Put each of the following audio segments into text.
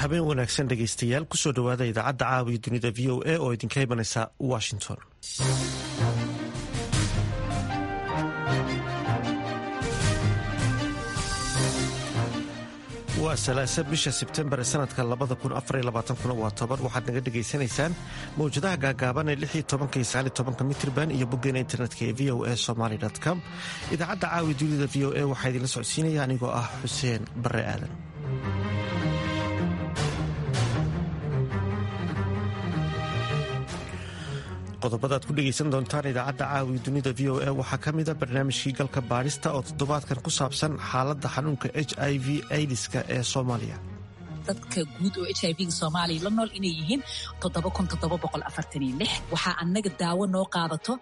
habeen wanaagsan dhegaystayaal kusoo dhowaada idaacadda caawiya dunida v o a oo idinka imanaysa washington waa salaasa bisha sebtembar ee sanadka waa toban waxaad naga dhegaysanaysaan mawjadaha gaagaaban ee mitrban iyo boggeena internetka ee v o a somaly com idaacadda caawi dunida v o a waxaa idinla socodsiinaya anigoo ah xuseen bare aadan qodobadaad ku dhegaysan doontaan idaacadda caawi dunida v o a waxaa ka mida barnaamijkii galka baadhista oo toddobaadkan ku saabsan xaaladda xanuunka h i v aidiska ee soomaaliya dadka guud oo h i v-ga soomaaliya la nool inay yihiin waxaa annaga daawo noo qaadato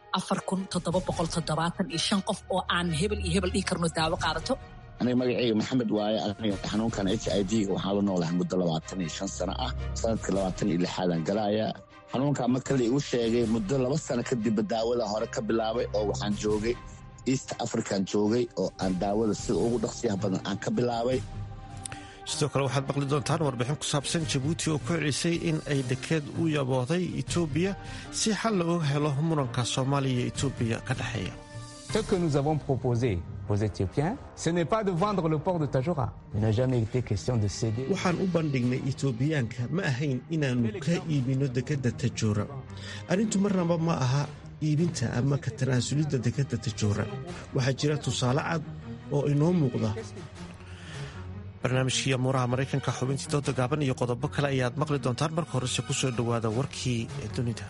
qof oo aan hebel iyo hebel dhihi karno daawo qaadato aniga magaceyga maxamed waaye aniga xanuunkan h i v-ga waxaan la noolahay muddo labaatan iyo shan sano ah sanadka labaatan iyo lixaadaan galaaya xanuunka marka la igu sheegay muddo laba sano kadibba daawada hore ka bilaabay oo waxaan joogay east african joogay oo aan daawada sida ugu dhaqsiyaha badan aan ka bilaabay sidoo kale waxaad maqli doontaan warbixin ku saabsan jabuuti oo ku celisay in ay dekeed u yabooday etoobiya si xal looga helo muranka soomaaliya iyo etoobiya ka dhexeeya Ce que nous avons proposé aux Éthiopiens, ce n'est pas de vendre le port de Tajora. Il n'a jamais été question de céder. waxaan u bandhignay etoobiyaanka ma ahayn inaannu ka iibinno dekedda tajoora arrintu marnaba ma aha iibinta ama ka tanaasulidda dekedda tajoora waxaa jira tusaale cad oo inoo muuqda barnaamijkii amuuraha maraykanka xubintii dooda gaaban iyo qodobo kale ayaad maqli doontaan marka horese ku soo dhowaada warkii dunida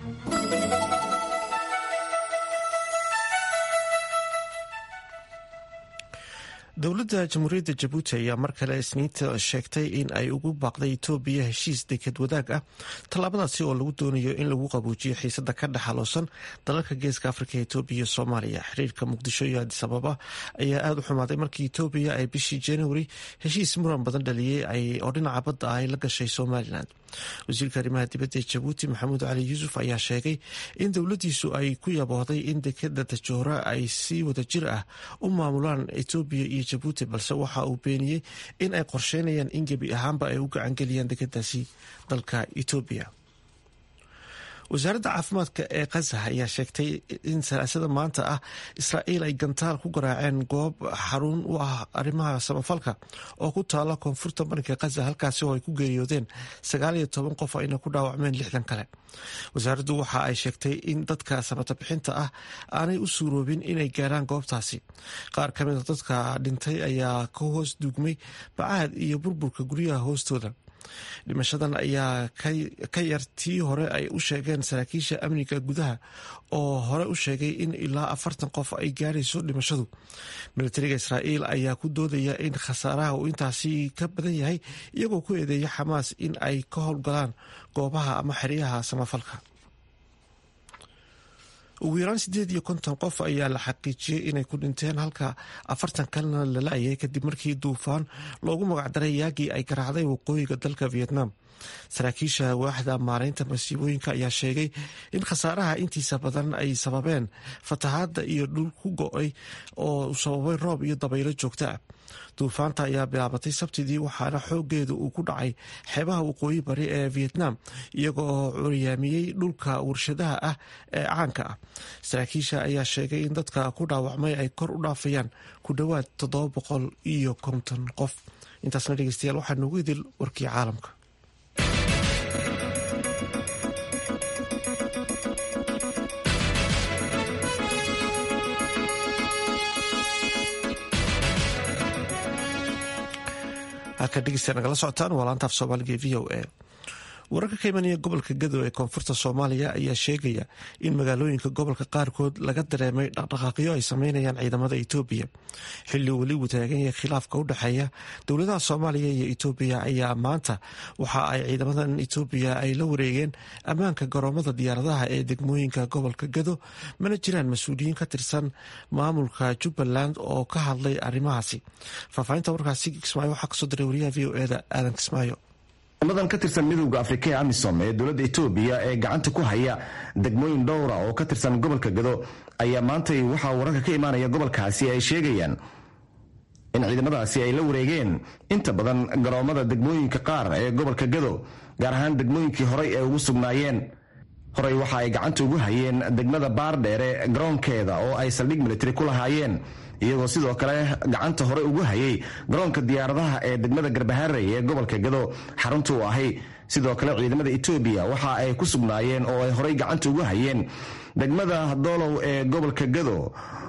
dowladda jamhuuriyadda jabuuti ayaa mar kale isniinta sheegtay in ay ugu baaqday etoobiya heshiis deked wadaag ah tallaabadaasi oo lagu doonayo in lagu qabuujiyo xiisada ka dhexaloosan dalalka geeska afrika etoobiya iyo soomaaliya xiriirka muqdisho iyo adis ababa ayaa aada u xumaaday markii etoobiya ay bishii januari heshiis muran badan dhaliyey oo dhinaca badda ah ay la gashay somalilan wasiirka arrimaha dibadda ee jabuuti maxamuud cali yuusuf ayaa sheegay in dowladdiisu ay ku yaboohday in dekeda tajoora ay si wada jir ah u maamulaan etoobiya iyo jabuuti balse waxa uu beeniyey in ay qorsheynayaan in gebi ahaanba ay u gacangeliyaan dekedaasi dalka etoobiya wasaaradda caafimaadka ee khaza ayaa sheegtay in salaasada maanta ah israa'iil ay gantaal ku garaaceen goob xarun u ah arrimaha samafalka oo ku taala koonfurta marinka khaza halkaasi oo ay ku geeriyoodeen sagaal iyo toban qof ayna ku dhaawacmeen lixdan kale wasaaraddu waxa ay sheegtay in dadka samata bixinta ah aanay u suuroobin inay gaaraan goobtaasi qaar ka mida dadka dhintay ayaa ka hoos duugmay bacaad iyo burburka guryaha hoostooda dhimashadan ayaa ka yar tii hore ay u sheegeen saraakiisha amniga gudaha oo hore u sheegay in ilaa afartan qof ay gaarayso dhimashadu militariga israa'iil ayaa ku doodaya in khasaaraha uu intaasi ka badan yahay iyagoo ku eedeeya xamaas in ay ka howlgalaan goobaha ama xeryaha samafalka ugu yaraan sideed iyo konton qof ayaa la xaqiijiyey inay ku dhinteen halka afartan kalena la la-ayay kadib markii duufaan loogu magacdaray yaagii ay garaacday waqooyiga dalka vietnam saraakiisha waaxda maaraynta masiibooyinka ayaa sheegay in khasaaraha intiisa badan ay sababeen fatahaadda iyo dhul ku go-ay oo sababay roob iyo dabaylo joogto ah duufaanta ayaa bilaabatay sabtidii waxaana xoogeedu uu ku dhacay xeebaha waqooyi bari ee vietnam iyagoo curyaamiyey dhulka warshadaha ah ee caanka ah saraakiisha ayaa sheegay in dadka ku dhaawacmay ay kor u dhaafayaan ku dhowaad toddoba boqol iyo konton qof intaasna dhegeystayaal waxaa noogu idil warkii caalamka halka dhegeystayaa nagala socotaan waa laantaaf soomaaliga e v o a wararka ka imanaya gobolka gadow ee koonfurta soomaaliya ayaa sheegaya in magaalooyinka gobolka qaarkood laga dareemay dhaqdhaqaaqyo ay sameynayaan ciidamada etoobiya xilli weli uu taagan yahay khilaafka u dhexeeya dowladaha soomaaliya iyo etoobiya ayaa maanta waxa ay ciidamadan etoobiya ay la wareegeen ammaanka garoomada diyaaradaha ee degmooyinka gobolka gado mana jiraan mas-uuliyiin ka tirsan maamulka jubbaland oo ka hadlay arrimahaasi faahfaahinta warkaasi kismaayo waxaa kasoo diray wariyaha v o eda aadan kismaayo ciidamadan ka tirsan midowda afrika ee amisom ee dowladda etoobiya ee gacanta ku haya degmooyin dhowra oo ka tirsan gobolka gado ayaa maantay waxaa wararka ka imaanaya gobolkaasi ay sheegayaan in ciidamadaasi ay la wareegeen inta badan garoomada degmooyinka qaar ee gobolka gado gaar ahaan degmooyinkii horey ay ugu sugnaayeen horey waxa ay gacanta ugu hayeen degmada baardheere garoonkeeda oo ay saldhig militari ku lahaayeen iyagoo sidoo kale gacanta hore ugu hayay garoonka diyaaradaha ee degmada garbaharey ee gobolka gado xarunta u ahay sidoo kale ciidamada etoobiya waxa ay ku sugnaayeen oo ay horey gacanta ugu hayeen degmada doolow ee gobolka gado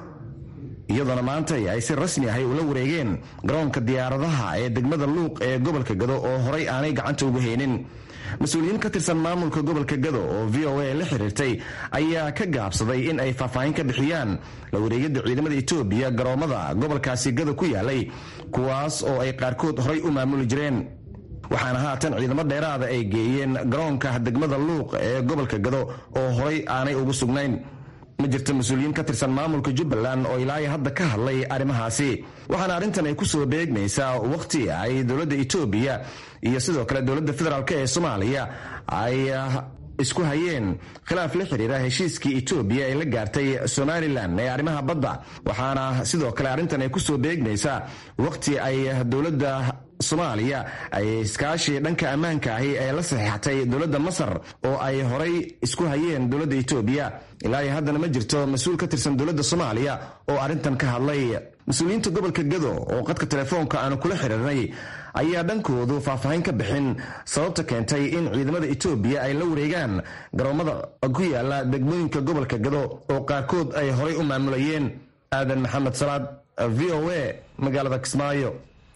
iyadoona maanta ay si rasmi ahay ula wareegeen garoonka diyaaradaha ee degmada luuq ee gobolka gado oo horey aanay gacanta ugu haynin mas-uuliyiin ka tirsan maamulka gobolka gado oo v o a la xiriirtay ayaa ka gaabsaday in ay faahfaahin ka bixiyaan la wareegidda ciidamada etoobiya garoomada gobolkaasi gado ku yaalay kuwaas oo ay qaarkood horey u maamuli jireen waxaana haatan ciidamo dheeraada ay geeyeen garoonka degmada luuq ee gobolka gado oo horey aanay ugu sugnayn ma jirto mas-uuliyiin ka tirsan maamulka jubbaland oo ilaahay hadda ka hadlay arrimahaasi waxaana arrintan ay ku soo beegmaysaa wakhti ay dowladda etoobiya iyo sidoo kale dowladda federaalk ee soomaaliya ay isku hayeen khilaaf la xiriira heshiiskii etoobiya ee la gaartay somalilan ee arrimaha badda waxaana sidoo kale arrintan ay ku soo beegmaysaa wakhti ay dowladda soomaaliya ay iskaashi dhanka ammaanka ahi ee la saxiixatay dowladda masar oo ay horay isku hayeen dowladda etoobiya ilaa iyo haddana ma jirto mas-uul ka tirsan dowladda soomaaliya oo arrintan ka hadlay mas-uuliyiinta gobolka gado oo qadka telefoonka aanu kula xiriirnay ayaa dhankoodu faahfaahin ka bixin sababta keentay in ciidamada etoobiya ay la wareegaan garoomada ku yaala degmooyinka gobolka gado oo qaarkood ay horay u maamulayeen aadan maxamed salaad v o a magaalada kismaayo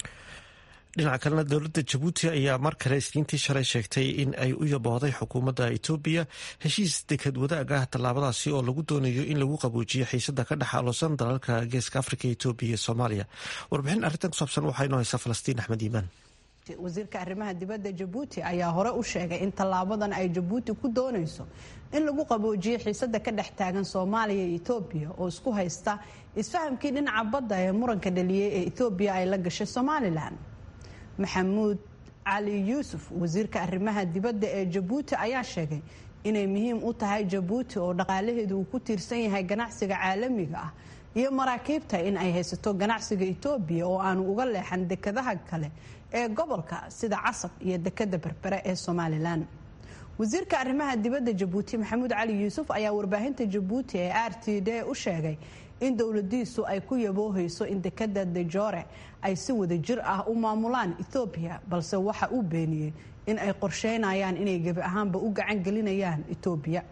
dhinaca kalena dowladda jabuuti ayaa mar kale isniintii shalay sheegtay in ay u yaboohday xukuumadda etoobiya heshiis dekad wadaag ah tallaabadaasi oo lagu doonayo in lagu qabuujiyo xiisada ka dhex aloosan dalalka geeska afrika etoobiya iyo soomaaliya warbixin arrintan ku saabsan waxaa inoo haysaa falastiin axmed iimaan wasiirka arrimaha dibadda jabuuti ayaa hore u sheegay in tallaabadan ay jabuuti ku doonayso in lagu qaboojiyo xiisada ka dhex taagan soomaaliya iyo etoobiya oo isku haysta isfahamkii dhinaca badda ee muranka dhaliyey ee etoobiya ay la gashay somalilan maxamuud cali yuusuf wasiirka arrimaha dibadda ee jabuuti ayaa sheegay inay muhiim u tahay jabuuti oo dhaqaalaheedu uu ku tiirsan yahay ganacsiga caalamiga ah iyo maraakiibta in ay haysato ganacsiga etoobiya oo aanu uga leexan dekadaha kale ee gobolka sida casab iyo dekada berbere ee somalilan wasiirka arrimaha dibadda jabuuti maxamuud cali yuusuf ayaa warbaahinta jabuuti ee r t d u sheegay in dowladiisu ay ku yaboohayso in dekada dejore ay si wada jir ah u maamulaan ethoobiya balse waxa uu beeniyey in ay qorsheynayaan inay gebi ahaanba u gacan gelinayaan etoobiya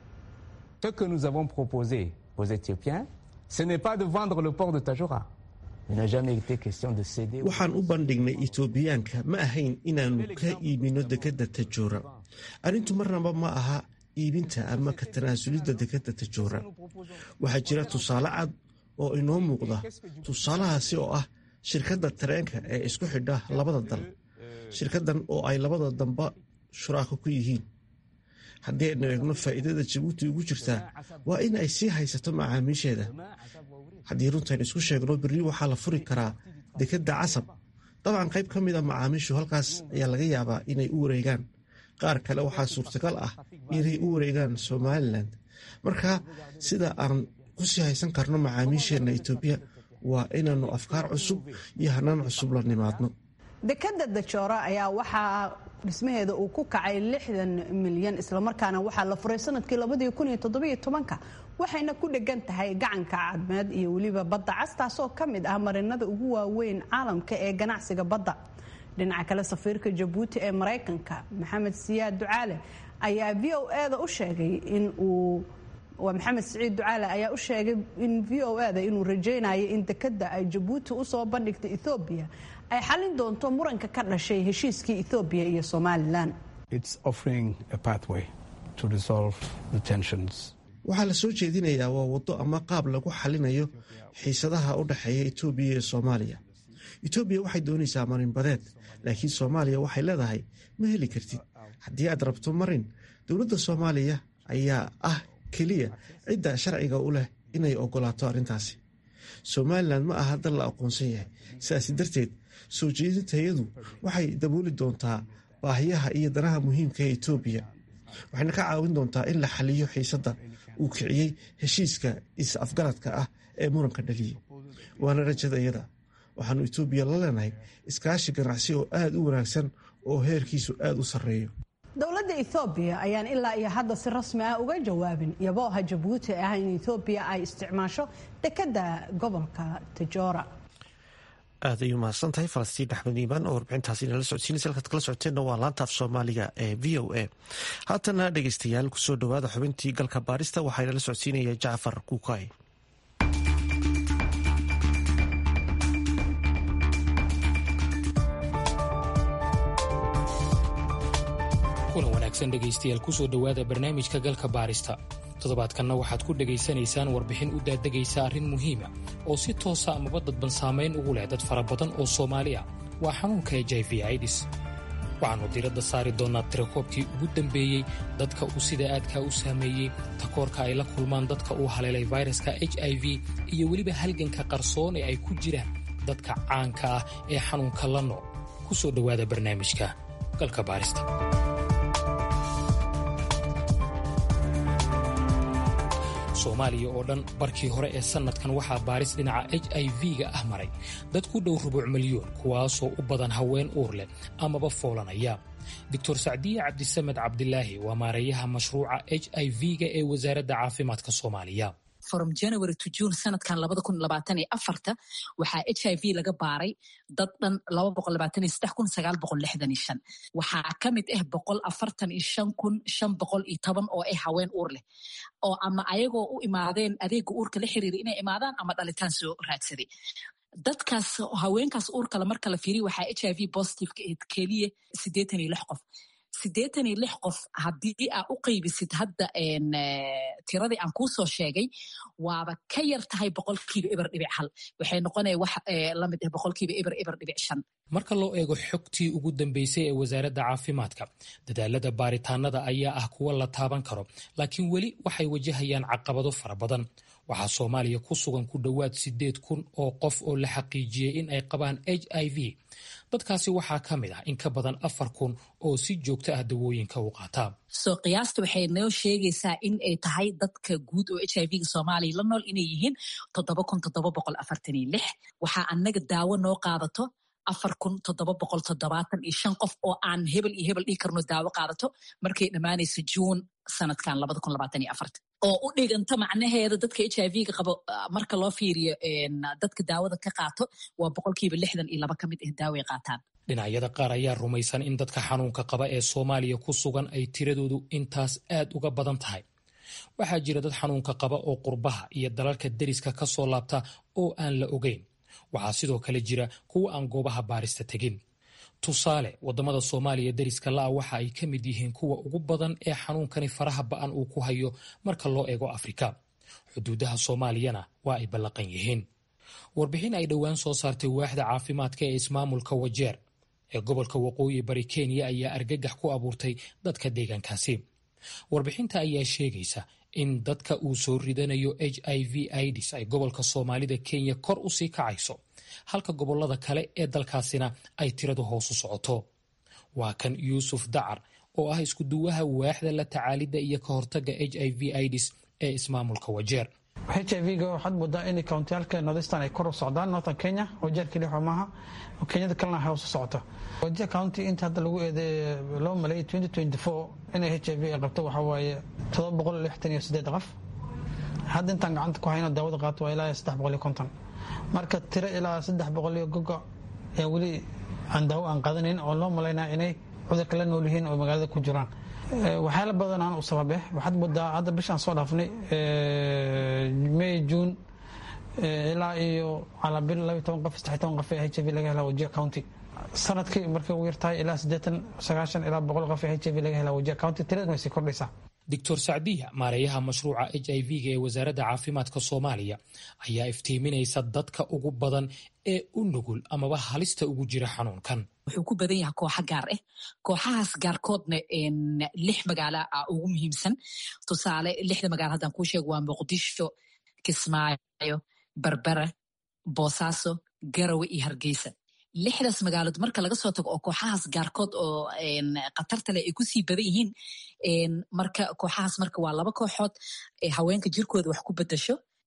Ce que nous avons proposé aux Éthiopiens, ce n'est pas de vendre le port de Tajora. Il n'a jamais été question de céder. waxaan u bandhignay etoobiyaanka ma ahayn inaannu ka iibino dekadda tajoora arrintu marnaba ma aha iibinta ama ka tanaasulidda dekadda tajoora waxaa jira tusaale cad oo inoo muuqda tusaalahaasi oo ah shirkadda tareenka ee isku xidha labada dal shirkaddan oo ay labada damba shuraako ku yihiin haddii aynu eegno faa'iidada jabuuti ugu jirtaa waa in ay sii haysato macaamiisheeda haddii runtaynu isku sheegno berri waxaa la furi karaa dekadda casab dabcan qayb ka mid a macaamiishu halkaas ayaa laga yaabaa inay u wareegaan qaar kale waxaa suurtagal ah inay u wareegaan somalilan marka sida aan kusii haysan karno macaamiisheenna etoobiya waa inaannu afkaar cusub iyo hanaan cusub la nimaadno dekada dajoora ayaa waxaa dhismaheeda uu ku kacay lixdan milyan islamarkaana waxaa la furay sanadkii labadii kun iyo toddobiyo tobanka waxayna ku dhegan tahay gacanka cadmeed iyo weliba badda cas taasoo ka mid ah marinada ugu waaweyn caalamka ee ganacsiga badda dhinaca kale safiirka jabuuti ee maraykanka maxamed siyaad ducaale ayaa v o eda u sheegay in uu waa maxamed siciid ducaale ayaa u sheegay in v o eda inuu rajaynayo in dekada ay jabuuti usoo bandhigtay ethoobiya ay xalin doonto muranka ka dhashay heshiiskii ethoobiya iyo somalilan waxaa la soo jeedinayaa waa waddo ama qaab lagu xalinayo xiisadaha u dhexeeya etoobiya iyo soomaaliya etoobiya waxay doonaysaa marinbadeed laakiin soomaaliya waxay leedahay ma heli kartid haddii aad rabto marin dowladda soomaaliya ayaa ah keliya cidda sharciga u leh inay ogolaato arrintaasi somalilan ma aha dal la aqoonsan yahay sidaasi darteed soo jeedintayadu waxay dabooli doontaa baahiyaha iyo danaha muhiimka ee etoobiya waxayna ka caawin doontaa in la xaliyo xiisadda uu kiciyey heshiiska is-afgaradka ah ee muranka dhaliyey waana rajadayada waxaanu etoobiya la leenahay iskaashi ganacsi oo aada u wanaagsan oo heerkiisu aada u sarreeyo dowladda ethoobiya ayaan ilaa iyo hadda si rasmi ah uga jawaabin iyabooha jabuuti ah in ethoobiya ay isticmaasho dekadda gobolka tajoora aad ay umahadsan tahay falastiin axmed iimaan oo warbixintaasi nala socodsiinaysa halkaad kala socoteenna waa laanta af soomaaliga ee v o a haatana dhegeystayaal kusoo dhowaada xubintii galka baarista waxaa nala socodsiinaya jacfar kuukay kulan wanaagsan dhegaystayaal kusoo dhowaada barnaamijka galka baarista toddobaadkanna waxaad ku dhegaysanaysaan warbixin u daadegaysa arrin muhiima oo si toosa amaba dadban saamayn ugu leh dad fara badan oo soomaali ah waa xanuunka h i v aidis waxaannu diradda saari doonnaa tirakoobkii ugu dambeeyey dadka uu sida aadkaa u saameeyey takoorka ay la kulmaan dadka uu haleelay fayraska h i v iyo weliba halganka qarsoon ee ay ku jiraan dadka caanka ah ee xanuunka la nool ku soo dhowaada barnaamijka galka baarista soomaaliya oo dhan barkii hore ee sannadkan waxaa baaris dhinaca h i v-ga ah maray dad ku dhow rubuuc milyoon kuwaasoo u badan haween uur leh amaba foolanaya doctor sacdiye cabdisamed cabdilaahi waa maareeyaha mashruuca h i v-ga ee wasaaradda caafimaadka soomaaliya from january to june sanadkan labada kun labaatan iyo afarta waxaa h i v laga baaray dad dhan laba boqol labaatan iyo saddex kun sagaal boqol lixdan iyo shan waxaa ka mid ah boqol afartan iyo shan kun shan boqol iyo toban oo ah haween uur leh oo ama ayagoo u imaadeen adeega uurka la xiriira inay imaadaan ama dhalitaan soo raadsaday dadkaas haweenkaas uurkale marka la fiiriya waxaa h i v positiveka ahayd keliya siddeetan iyo lix qof siddeetan iyo lix qof haddii aa u qaybisid hadda tiradii aan kuu soo sheegay waaba ka yar tahay boqolkiiba eber dhibic hal waxay noqonaya wax lamid ah boqolkiiba eber eber dhibic shan marka loo eego xogtii ugu dambeysay ee wasaaradda caafimaadka dadaalada baaritaanada ayaa ah kuwa la taaban karo laakiin weli waxay wajahayaan caqabado fara badan waxaa soomaaliya ku sugan ku dhowaad siddeed kun oo qof oo la xaqiijiyey in ay qabaan h i v dadkaasi waxaa ka mid ah in ka badan afar kun oo si joogto ah dawooyinka u qaataa soo qiyaasta waxay noo sheegaysaa in ay tahay dadka guud oo h i v-ga soomaaliya la nool inay yihiin toddoba kun toddoba boqol afartan iyo lix waxaa annaga daawo noo qaadato afar kun toddoba boqol toddobaatan iyo shan qof oo aan hebel iyo hebel dhihi karno daawo qaadato markay dhammaanayso juun sanadkan labada kun labaatan iyo afarta oo u dhiganta macnaheeda dadka h i v-ga qabo marka loo fiiriyo dadka daawada ka qaato waa boqolkiiba lixdan iyo laba ka mid ah daaway qaataan dhinacyada qaar ayaa rumaysan in dadka xanuunka qaba ee soomaaliya ku sugan ay tiradoodu intaas aad uga badan tahay waxaa jira dad xanuunka qaba oo qurbaha iyo dalalka deriska ka soo laabta oo aan la ogeyn waxaa sidoo kale jira kuwa aan goobaha baarista tegin tusaale waddamada soomaaliya deriska la'a waxa ay ka mid yihiin kuwa ugu badan ee xanuunkani faraha ba'an uu ku hayo marka loo eego afrika xuduudaha soomaaliyana waa ay ballaqan yihiin warbixin ay dhowaan soo saartay waaxda caafimaadka ee ismaamulka wajeer ee gobolka waqooyi bari kenya ayaa argagax ku abuurtay dadka deegaankaasi warbixinta ayaa sheegaysa in dadka uu soo ridanayo h i v idis ay gobolka soomaalida kenya kor u sii kacayso halka gobolada kale ee dalkaasina ay tiradu hoos u socoto waa kan yuusuf dacar oo ah iskuduwaha waaxda la tacaalidda iyo ka hortagga h i v idis ee ismaamulka wajeer h i v-ga waxaad moodaa in kountiyaalka northeastern ay kor u socdaan northern kenya wajeer keliya xoo maaha kenyada kalena hoos u socoto wajeer county inta hadda lagu eedeey loo maleeyay twenty twenty four inay h i v ay qabto waxaa waaye todoba boqol lixtan iyo siddeed qof hadda intaan gacanta ku hayno daawada qaato waa ilaa saddex boqol iyo konton marka tiro ilaa saddex boqol iyo gogo ee weli aan daawo aan qaadanayn oo loo malaynaya inay cudurka la nool yihiin oo magaalada ku jiraan waxyaala badan aan u sababe waxaad moodaa hadda bishaan soo dhaafnay may juun ilaa iyo calaabil labiyo toban qof saddex toban qof ee h i v laga helaa wajiya county sanadkii markay ugu yartahay ilaa siddeetan sagaashan ilaa boqol qof ee h i v laga helaa wajiya county tiraduna way sii kordhaysaa doctor sacdiya maareeyaha mashruuca h i v-ga ee wasaaradda caafimaadka soomaaliya ayaa iftiiminaysa dadka ugu badan ee u nugul amaba halista ugu jira xanuunkan wuxuu ku badan yahay kooxa gaar ah kooxahaas gaarkoodna lix magaalo ah ugu muhiimsan tusaale lixda magaalo haddaan kuu sheego waa muqdisho kismaayo berbera boosaaso garawe iyo hargeysa lixdaas magaalood marka laga soo tago oo kooxahaas gaarkood oo khatarta leh ay kusii badan yihiin marka kooxahaas marka waa laba kooxood haweenka jirkooda wax ku bedasho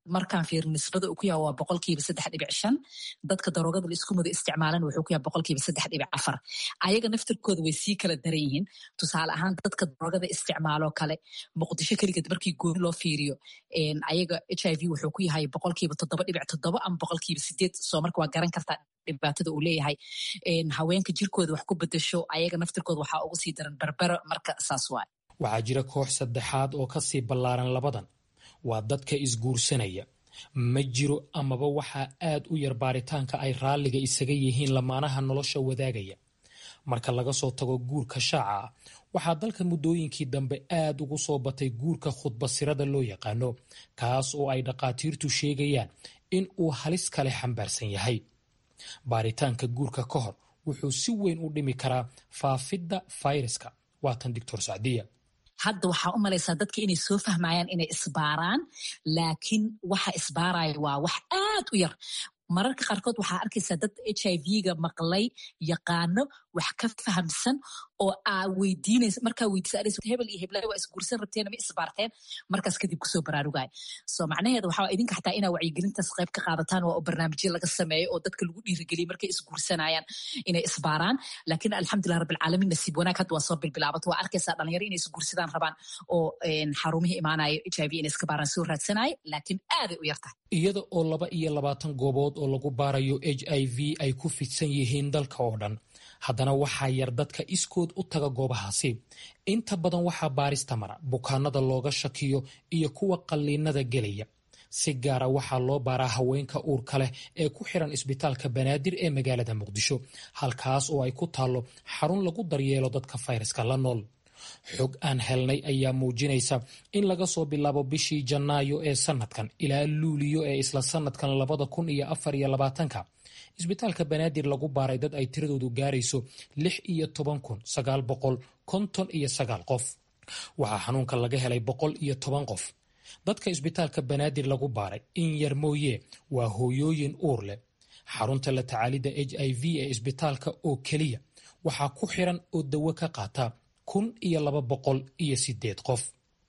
markaan fiir nisbada uu ku yaha waa boqolkiiba saddex dhibic shan dadka daroogada la isku mudo isticmaalan wuxuu ku yaha boqolkiiba saddex dhibic afar ayaga naftirkooda way sii kala daran yihiin tusaale ahaan dadka daroogada isticmaaloo kale muqdisho keligeed markii gooni loo fiiriyo ayaga h i v wuxuu ku yahay boqolkiiba toddoba dhibic toddoba ama boqolkiiba sideed soo marka waa garan kartaa dhibaatada uu leeyahay haweenka jirkooda wax ku bedasho ayaga naftirkooda waxaa ugu sii daran berbera marka saas waay waxaa jira koox saddexaad oo ka sii ballaaran labadan waa dadka isguursanaya ma jiro amaba waxaa aad u yar baaritaanka ay raalliga isaga yihiin lamaanaha nolosha wadaagaya marka laga soo tago guurka shaaca ah waxaa dalka muddooyinkii dambe aad ugu soo batay guurka khudbasirada loo yaqaano kaas oo ay dhakhaatiirtu sheegayaan in uu halis kale xambaarsan yahay baaritaanka guurka ka hor wuxuu si weyn u dhimi karaa faafidda fayraska waatan doctor sacdiya hadda waxaa u malaysaa dadka inay soo fahmayaan inay isbaaraan laakiin waxa isbaaraya waa wax aad u yar mararka qaarkood waxaa arkaysaa dad h i v-ga maqlay yaqaano wax ka fahamsan oo aa weydiinaysa markaa weydiisa hebel iyo heblay waa isguursan rabteen ma isbaarteen markaas kadib kusoo baraarugaya so macnaheeda waxaa idinka xataa inaa wacyigelintaas qayb ka qaadataan waa oo barnaamijyo laga sameeyo oo dadka lagu dhiirigeliya markay isguursanayaan inay isbaaraan laakiin alxamdulilah rabbilcaalamiin nasiib wanaag hadda waa soo bilbilaabato waa arkaysaa dhalinyaro inay isguursadaan rabaan oo xarumihii imaanayo h i v inay iska baaraan soo raadsanaya laakiin aaday u yartahay iyada oo laba iyo labaatan goobood oo lagu baarayo h i v ay ku fidsan yihiin dalka oo dhan haddana waxaa yar dadka iskood u taga goobahaasi inta badan waxaa baarista mara bukaanada looga shakiyo iyo kuwa qalliinada gelaya si gaara waxaa loo baaraa haweenka uurka leh ee ku xiran isbitaalka banaadir ee magaalada muqdisho halkaas oo ay ku taallo xarun lagu daryeelo dadka fayraska la nool xog aan helnay ayaa muujinaysa in laga soo bilaabo bishii janaayo ee sanadkan ilaa luuliyo ee isla sanadkan labada kun iyo afar iyo labaatanka isbitaalka banaadir lagu baaray dad ay tiradoodu gaarayso lix iyo toban kun sagaal boqol konton iyo sagaal qof waxaa xanuunka laga helay boqol iyo toban qof dadka isbitaalka banaadir lagu baaray in yar mooye waa hooyooyin uur leh xarunta la tacaalidda h i v ee isbitaalka oo keliya waxaa ku xiran oo dawo ka qaata kun iyo laba boqol iyo sideed qof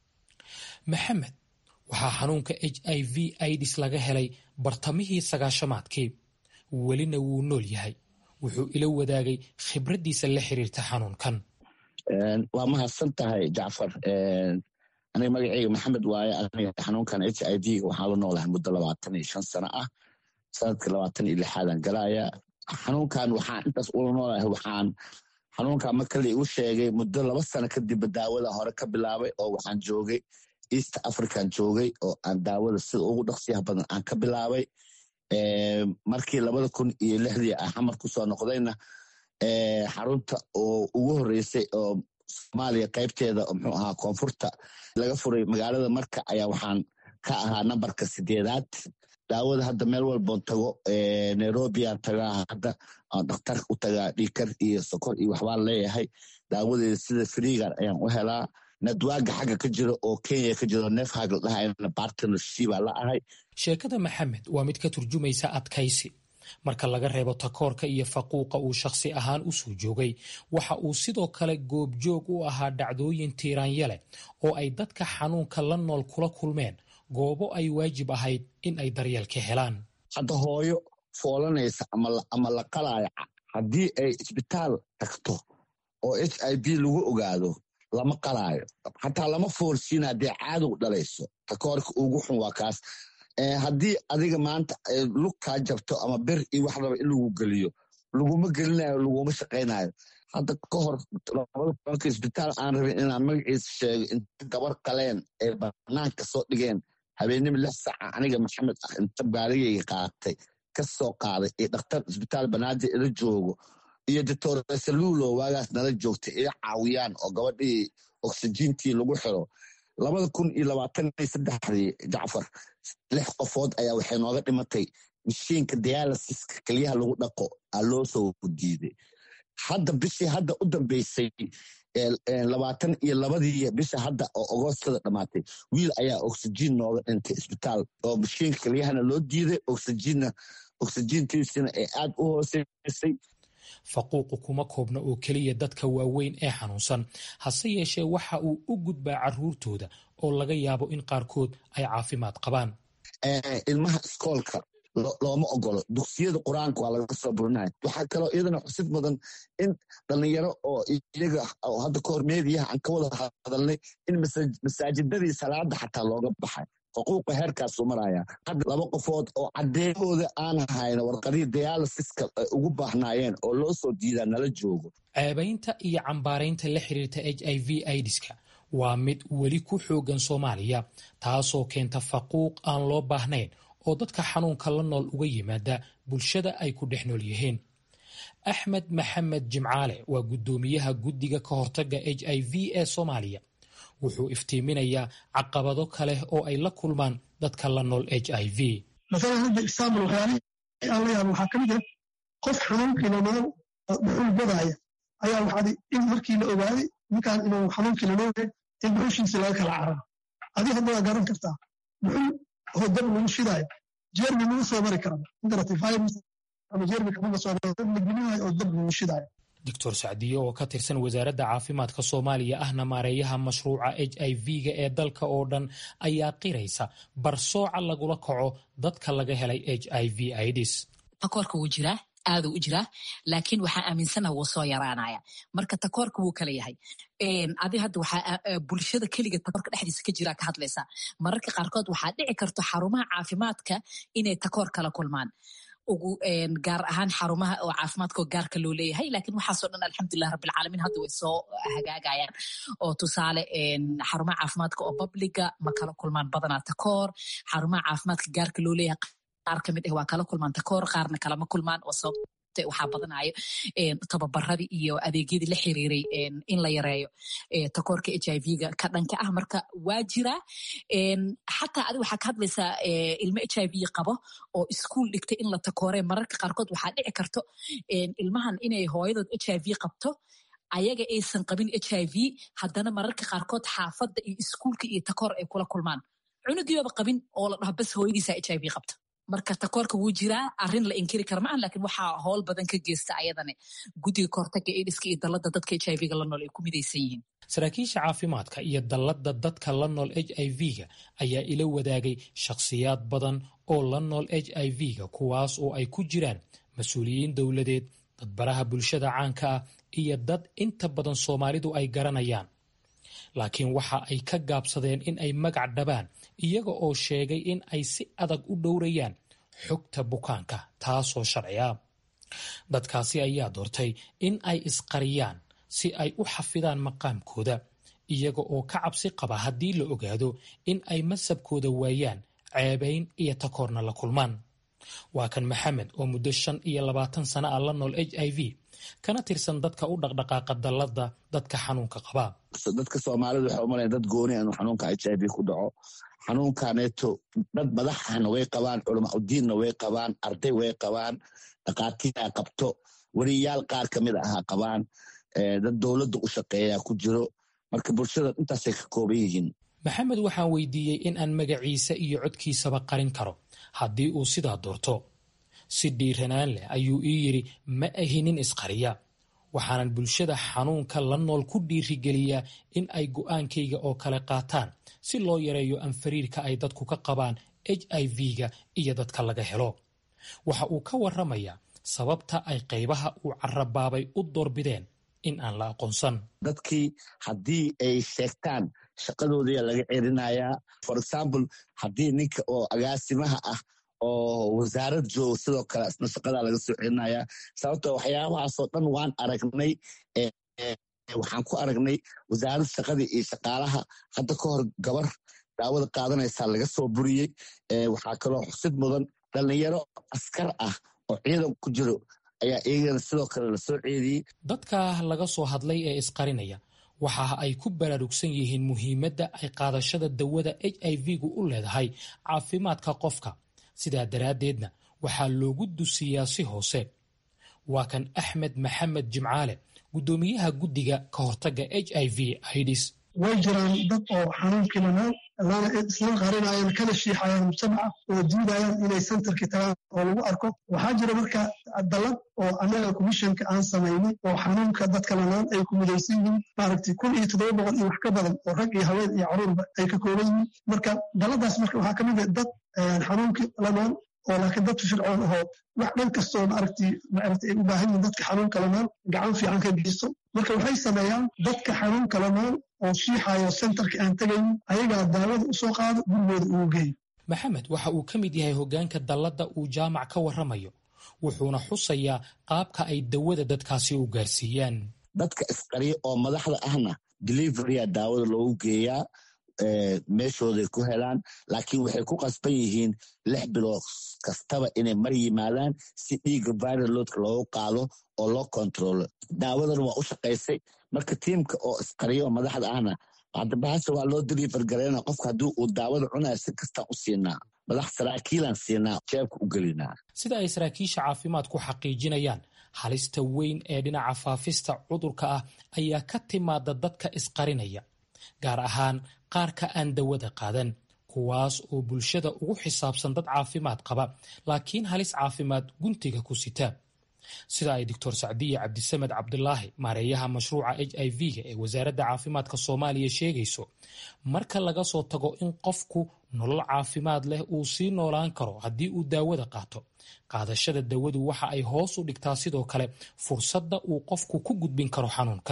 maxamed waxaa xanuunka h i v idis laga helay bartamihii sagaashamaadkii welina wuu nool yahay wuxuu ila wadaagay khibraddiisa la xiriirta xanuunkan waa mahadsan tahay jacfar aniga magaceyga maxamed waaye aniga xanuunkan h i v waxaan la noolahay muddo labaatan iyo shan sano ah sanadka labaatan iyo lixaadan galaya xanuunkan waxaan intaas ula noolahay waxaan xanuunkan marka la igu sheegay muddo laba sano kadibba daawada hore ka bilaabay oo waxaan joogay east african joogay oo aan daawada sida ugu dhaqsiyaha badan aan ka bilaabay markii labada kun iyo lixdii ah xamar kusoo noqdayna xarunta oo ugu horeysay oo soomaaliya qaybteeda muxuu ahaa koonfurta laga furay magaalada marka ayaa waxaan ka ahaa nambarka sideedaad daawada hadda meel walboon tago nairobiaan tagaa hadda aan dhakhtar u tagaa dhiikar iyo sokor iyo waxbaan leeyahay daawadeeda sida friigan ayaan u helaa nadwaaga xagga ka jira oo kenya ka jiro neef hagl dhahayna bartnershibaa la ahay sheekada maxamed waa mid ka turjumaysa adkaysi marka laga reebo takoorka iyo faquuqa uu shakhsi ahaan u soo joogay waxa uu sidoo kale goobjoog u ahaa dhacdooyin tiiraanyale oo ay dadka xanuunka la nool kula kulmeen goobo ay waajib ahayd in ay daryeel ka helaan hadda hooyo foolanaysa ama la qalaayo haddii ay isbitaal tagto oo h i b lagu ogaado lama qalaayo xataa lama foorsiina haddee caadow dhalayso takoorka ugu xun waa kaas haddii adiga maanta lug kaa jabto ama ber iyo wax raba in lagu geliyo laguma gelinayo laguma shaqaynayo hadda ka hor labada kulanka isbitaal aan rabin inaan magaciisa sheego inta gabar qaleen ay banaanka soo dhigeen habeenimo lix saca aniga maxamed ah inta baaligayga qaatay ka soo qaaday iyo dhakhtar isbitaal banaadir ila joogo iyo doctor saluulo waagaas nala joogtay ila caawiyaan oo gabadhii oksijiintii lagu xiro labada kun iyo labaatan iyo saddexdii jacfar lix qofood ayaa waxay nooga dhimatay mashiinka dialysiska keliyaha lagu dhaqo aa loo soo diiday hadda bishii hadda u dambeysay labaatan iyo labadii bisha hadda oo agoostada dhammaatay wiil ayaa oksijiin nooga dhintay isbitaal oo mashiinka kelyahana loo diiday oksijiinna oksijiintiisina ay aad u hooseysay faquuqu kuma koobna oo keliya dadka waaweyn ee xanuunsan hase yeeshee waxa uu u gudbaa carruurtooda oo laga yaabo in qaarkood ay caafimaad qabaan ilmaha iskoolka looma ogolo dugsiyada qur-aanka waa laga soo burinaya waxaa kaloo iyadana xusid mudan in dhallinyaro oo iyaga hadda kahor meediyaha aan ka wada hadalnay in masaajidadii salaada xataa looga baxay xuquuqa heerkaasuu maraya hadda laba qofood oo caddeemooda aan hayno warqadihii dialysiska ay ugu baahnaayeen oo loo soo diidaa nala joogo ceebaynta iyo cambaaraynta la xiriirta h i v idiska waa mid weli ku xoogan soomaaliya taasoo keenta faquuq aan loo baahnayn oo dadka xanuunka la nool uga yimaada bulshada ay ku dhex nool yihiin axmed maxamed jimcaale waa guddoomiyaha guddiga ka hortagga h i v ee soomaaliya wuxuu iftiiminayaa caqabado kale oo ay la kulmaan dadka la nool h i v maalan hadda example waxyaalihii aan la yaaba waxaa ka mid ah qof xanuunkii nolol dhuxul badaaya ayaa waxaad in markii la ogaaday ninkaan inuu xanuunkii lalooyahay in dhuxushiisa laga kala cararo adi hadda waa garan kartaa dhuxul oo dab lagu shidaayo jeermi lagu soo mari kara magarata virus ama jeermi kamaga soo mari dab la gelinayo oo dab lagu shidaayo doctor sacdiye oo ka tirsan wasaaradda caafimaadka soomaaliya ahna maareeyaha mashruuca h i v-ga ee dalka oo dhan ayaa qiraysa barsooca lagula kaco dadka laga helay h i v ids takoorka wuu jiraa aaduu u jiraa laakiin waxaa aaminsanaha wuu soo yaraanaya marka takoorka wuu kala yahay adi hadda waxaa bulshada keliga takoorka dhexdiisa ka jiraa ka hadlaysaa mararka qaarkood waxaa dhici karto xarumaha caafimaadka inay takoor kala kulmaan ugu gaar ahaan xarumaha oo caafimaadka oo gaarka loo leeyahay laakiin waxaasoo dhan alxamdulilah rabbilcaalamiin hadda way soo hagaagayaan oo tusaale xarumaha caafimaadka oo babliga ma kala kulmaan badanaa takoor xarumaha caafimaadka gaarka loo leeyahay qaar kamid ah waa kala kulmaan takoor qaarna kalama kulmaan oo sababta waxaa badanayo tababaradii iyo adeegyadii la xiriiray in la yareeyo takoorka h i v-ga ka dhanka ah marka waa jiraa xataa adi waxaa ka hadlaysaa ilmo h i v qabo oo iskuol dhigtay in la takoore mararka qaarkood waxaa dhici karto ilmahan inay hooyadood h i v qabto ayaga aysan qabin h i v haddana mararka qaarkood xaafadda iyo iskuulka iyo takoor ay kula kulmaan cunugiibaba qabin oo la dhaho bas hooyadiisa h i v qabta marka takoorka wuu jiraa arin la inkiri kara maaha lakiin waxaa howl badan ka geysta ayadane guddiga kahortaga idiska iyo dallada dadka h i v-ga la nool ay ku midaysan yihiin saraakiisha caafimaadka iyo dallada dadka la nool h i v-ga ayaa ila wadaagay shakhsiyaad badan oo la nool h i v-ga kuwaas oo ay ku jiraan mas-uuliyiin dowladeed dadbaraha bulshada caanka ah iyo dad inta badan soomaalidu ay garanayaan laakiin waxa ay ka gaabsadeen in ay magac dhabaan iyaga oo sheegay in ay si adag u dhowrayaan xogta bukaanka taasoo sharci ah dadkaasi ayaa doortay in ay isqariyaan si ay u xafidaan maqaamkooda iyaga oo ka cabsi qaba haddii la ogaado in ay masabkooda waayaan ceebayn iyo takoorna la kulmaan waa kan maxamed oo muddo shan iyo labaatan sana ah la nool h i v kana tirsan dadka u dhaqdhaqaaqa dallada dadka xanuunka qaba dadka soomaalida waxay umalaya dad gooni inuu xanuunka h i v ku dhaco xanuunkaneeto dad madax ahna way qabaan culama udiinna way qabaan arday way qabaan dhakhaatiira qabto weriyaal qaar kamid aha qabaan dad dowladda u shaqeeya ku jiro marka bulshada intaasay ka kooban yihiin maxamed waxaan weydiiyey in aan magaciisa iyo codkiisaba qarin karo haddii uu sidaa doorto si dhiiranaan leh ayuu ii yidhi ma ahi nin isqariya waxaanan bulshada xanuunka la nool ku dhiirigeliyaa in ay go'aankayga oo kale qaataan si loo yareeyo anfariirka ay dadku ka qabaan h i v-ga iyo dadka laga helo waxa uu ka warramayaa sababta ay qaybaha uu carabaabay u doorbideen in aan la aqoonsan dadkii haddii ay sheegtaan shaqadoodia laga cerinayaa for example haddii ninka oo agaasimaha ah oo wasaarad joogo sidoo kale isna shaqadaa laga soo celinaya sababto waxyaabahaasoo dhan waan aragnay waxaan ku aragnay wasaarad shaqadii iyo shaqaalaha hadda ka hor gabar daawada qaadanaysaa laga soo buriyey waxaa kaloo xusid mudan dhallinyaro askar ah oo ciidan ku jiro ayaa iyagana sidoo kale lasoo ceediyey dadka laga soo hadlay ee isqarinaya waxa ay ku baraarugsan yihiin muhiimadda ay qaadashada dawada h i v-gu u leedahay caafimaadka qofka sidaa daraaddeedna waxaa loogu dusiyaa si hoose waa kan axmed maxamed jimcaale guddoomiyaha guddiga ka hortagga h i v ids way jiraan dad oo xanuunkii lanaan lana isla qarinayaan kana shiixayaan mujtamaca oo diidayaan inay centerkii tagaan oo lagu arko waxaa jira marka dalad oo annaga commissionka aan samaynay oo xanuunka dadka lanaan ay ku midaysan yihiin maaragtay kun iyo toddoba boqol iyo wax ka badan oo rag iyo haween iyo caruurba ay ka kooban yihiin marka daladaas marka waxaa ka mid ah dad xanuunkii lanaan oo laakiin dad fircoon ahoo wax dhan kastoo maaragtay maaragtay ay u baahan yihiin dadka xanuunka lanaan gacan fiican ka geysto marka waxay sameeyaan dadka xanuunka lanaan oo shiixayo centerka aan tegaynin ayagaa daawada u soo qaado gurigooda ugu geeyo maxamed waxa uu ka mid yahay hoggaanka dalladda uu jaamac ka warramayo wuxuuna xusayaa qaabka ay dawada dadkaasi u gaarsiiyaan dadka isqariya oo madaxda ahna deliverya daawada loogu geeyaa meeshooday ku helaan laakiin waxay ku qasban yihiin lix bilood kastaba inay mar yimaadaan si dhiigga viraloodka loogu qaado oo loo kontrolo daawadan waa u shaqaysay marka tiimka oo isqariya oo madaxda ahna hadabahasha waa loo deliver gareyna qofka haddii uu daawada cunayo si kastaan u siinaa madax saraakiilaan siinaa jeebka u gelinaa sida ay saraakiisha caafimaadku xaqiijinayaan halista weyn ee dhinaca faafista cudurka ah ayaa ka timaada dadka isqarinaya gaar ahaan qaarka aan dawada qaadan kuwaas oo bulshada ugu xisaabsan dad caafimaad qaba laakiin halis caafimaad guntiga ku sita sida ay doctor sacdiya cabdisamed cabdulaahi maareeyaha mashruuca h i v-ga ee wasaaradda caafimaadka soomaaliya sheegayso marka laga soo tago in qofku nolol caafimaad leh uu sii noolaan karo haddii uu daawada qaato qaadashada dawadu waxa ay hoos u dhigtaa sidoo kale fursadda uu qofku ku gudbin karo xanuunka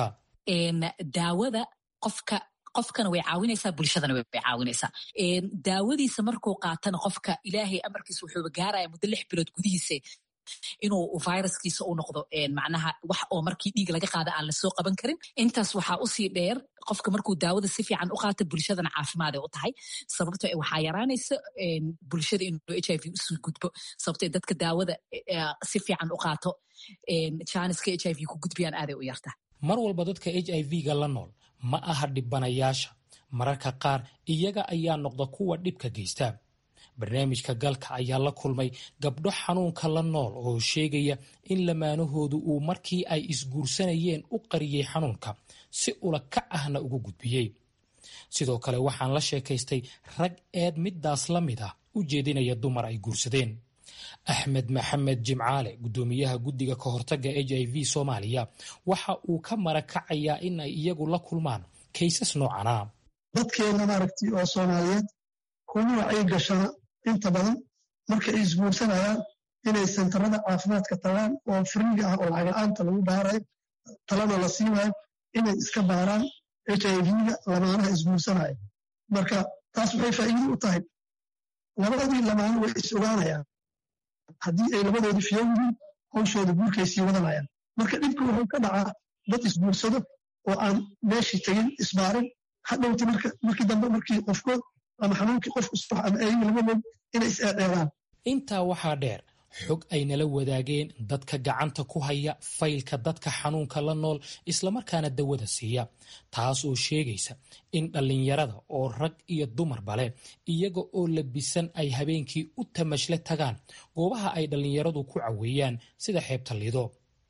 daawada qofka qofkana way caawinaysaa bulshadana way caawinaysaa daawadiisa markuu qaatana qofka ilaahay amarkiisa wuxuuba gaaraya muddo lix bilood gudihiisa inuu viruskiisa u noqdo macnaha wax oo markii dhiig laga qaada aan lasoo qaban karin intaas waxaa usii dheer qofka markuu daawada si fiican u qaato bulshadana caafimaade u tahay sababto waxaa yaraanaysa bulshada inuu h i v usii gudbo sababto dadka daawada si fiican u qaato janiska h i v ku gudbiyaan aaday u yarta mar walba dadka h i v-ga la nool ma aha dhibanayaasha mararka qaar iyaga ayaa noqda kuwa dhibka geysta barnaamijka galka ayaa la kulmay gabdho xanuunka la nool oo sheegaya in lamaanahoodu uu markii ay isguursanayeen u qariyey xanuunka si ula kac ahna ugu gudbiyey sidoo kale waxaan la sheekaystay rag eed midaas la mid ah u jeedinaya dumar ay guursadeen axmed maxamed jimcaale guddoomiyaha guddiga ka hortagga h i v soomaaliya waxa uu ka marakacayaa in ay iyagu la kulmaan kaysas noocana dadkeena maaragtay oo soomaaliyeed kuma wacyi gashana inta badan marka ay isguursanayaan inay sentarada caafimaadka tagaan oo firiiga ah oo lacag la-aanta lagu baarayo talana la siinayo inay iska baaraan h i v-ga lamaanaha isguursanaya marka taas waxay faa'iido u tahay labadii lamaano way is ogaanayaan haddii ay labadoodii fiyo yihiin hawshooda guurkay sii wadanayaan marka dhibka wuxuu ka dhacaa dad isguursado oo aan meeshii tegin isbaarin hadhowti markii dambe markii qofkood ama xanuunkii qof usbax ama eeyi labadood inay is eedheedaan intaa waxaa dheer xog ay nala wadaageen dadka gacanta ku haya faylka dadka xanuunka la nool islamarkaana dawada siiya taas oo sheegaysa in dhallinyarada oo rag iyo dumarba leh iyaga oo labisan ay habeenkii u tamashle tagaan goobaha ay dhallinyaradu ku caweeyaan sida xeebta lido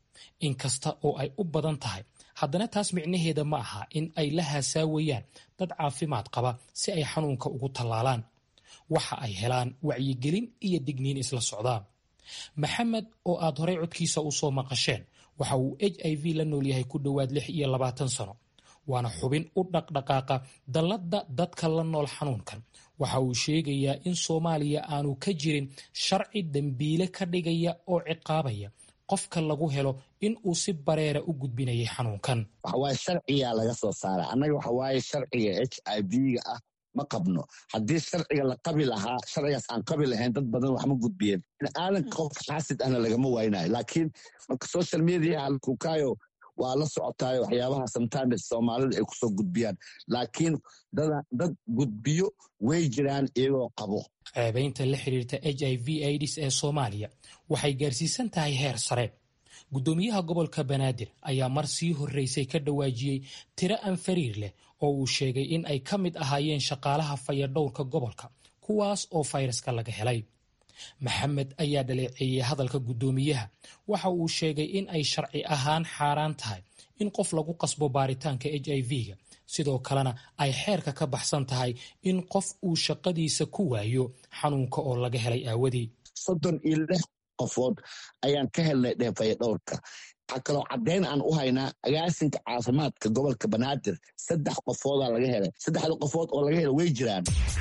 inkasta oo ay u badan tahay haddana taas micnaheeda ma aha in ay la haasaawayaan dad caafimaad qaba si ay xanuunka ugu tallaalaan waxa ay helaan wacyigelin iyo digniin isla socdaa maxamed oo aad horey codkiisa u soo maqasheen waxa uu h i v la nool yahay ku dhowaad lix iyo labaatan sano waana xubin u dhaqdhaqaaqa dalladda dadka la nool xanuunkan waxa uu sheegayaa in soomaaliya aanu ka jirin sharci dembiile ka dhigaya oo ciqaabaya qofka lagu helo in uu si bareera u gudbinayay xanuunkan waxawaaye sharcigaa laga soo saara annaga waxawaaye sharciga h i v-ga ah ma qabno haddii sharciga la qabi lahaa sharcigaas aan qabi lahayn dad badan waxma gudbiyeen aadanka qof xaasid ahna lagama waynayo laakiin marka social media halkukaayo waa la socotaayo waxyaabaha sometimes soomaalida ay kusoo gudbiyaan laakiin dad gudbiyo way jiraan iyagoo qabo ceebaynta la xiriirta h i v aids ee soomaaliya waxay gaarsiisan tahay heer sare guddoomiyaha gobolka banaadir ayaa mar sii horreysay ka dhawaajiyey tiro aan fariir leh oo uu sheegay in ay ka mid ahaayeen shaqaalaha fayadhowrka gobolka kuwaas oo fayraska laga helay maxamed ayaa dhaleeceeyey hadalka guddoomiyaha waxa uu sheegay in ay sharci ahaan xaaraan tahay in qof lagu qasbo baaritaanka h i v-ga sidoo kalena ay xeerka ka baxsan tahay in qof uu shaqadiisa ku waayo xanuunka oo laga helay aawadii soddon iyo lix qofood ayaan ka helnay dheefaya dhowrka waxaa kaloo caddayn aan u haynaa agaasinka caafimaadka gobolka banaadir saddex qofoodaa laga helay saddexda qofood oo laga helay way jiraan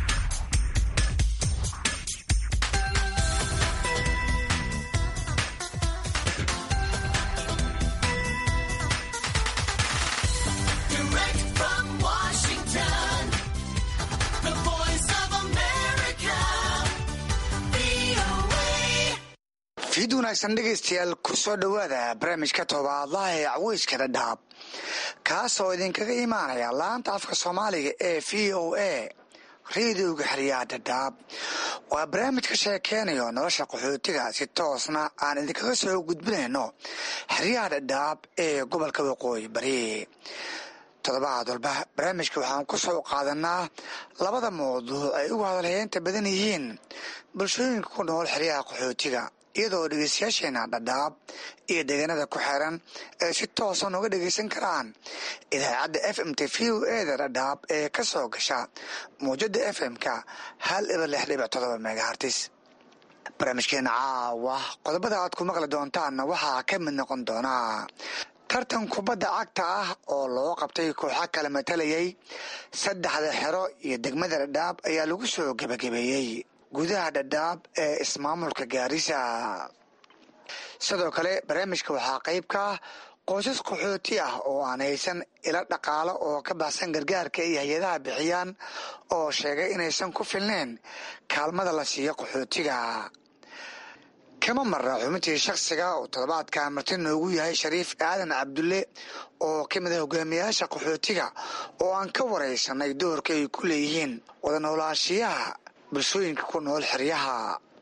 fiid wanaagsan dhegaystayaal ku soo dhowaada barnaamijka toobaadlaha ee caweyska dhadhaab kaasoo idinkaga imaanaya laanta afka soomaaliga ee v o a rediyoga xeryaha dhadhaab waa barnaamij ka sheekeynayo nolosha qaxootiga si toosna aan idinkaga soo gudbinayno xeryaha dhadhaab ee gobolka waqooyi bari toddobaad walba barnaamijka waxaan ku soo qaadanaa labada mawduuc ay ugu hadalheynta badan yihiin bulshooyinka ku nool xeryaha qaxootiga iyadoo dhegeystayaasheena dhadhaab iyo deegaanada ku xeeran ay si toosan uga dhegeysan karaan idaacadda f m t v o eda dhadhaab ee ka soo gasha mawjada f m-ka hal iba lix dhibic todoba megahartis barnaamijkeena caawa qodobada aad ku maqli doontaanna waxaa ka mid noqon doonaa tartan kubadda cagta ah oo loo qabtay kooxa kala matalayay saddexda xero iyo degmada dhadhaab ayaa lagu soo gebagabeeyey gudaha dhadhaab ee ismaamulka gaarisa sidoo kale barnaamijka waxaa qayb ka ah qoysas qaxooti ah oo aan haysan ilo dhaqaalo oo ka baxsan gargaarka iyo hay-adaha bixiyaan oo sheegay inaysan ku filneyn kaalmada la siiyo qaxootiga kama marra xubintii shakhsiga oo toddobaadkan marti noogu yahay shariif aadan cabdulle oo ka mid ah hogaamiyayaasha qaxootiga oo aan ka waraysanay doorka ay ku leeyihiin wada noolaashiyaha bulshooyinka ku nool xeryaha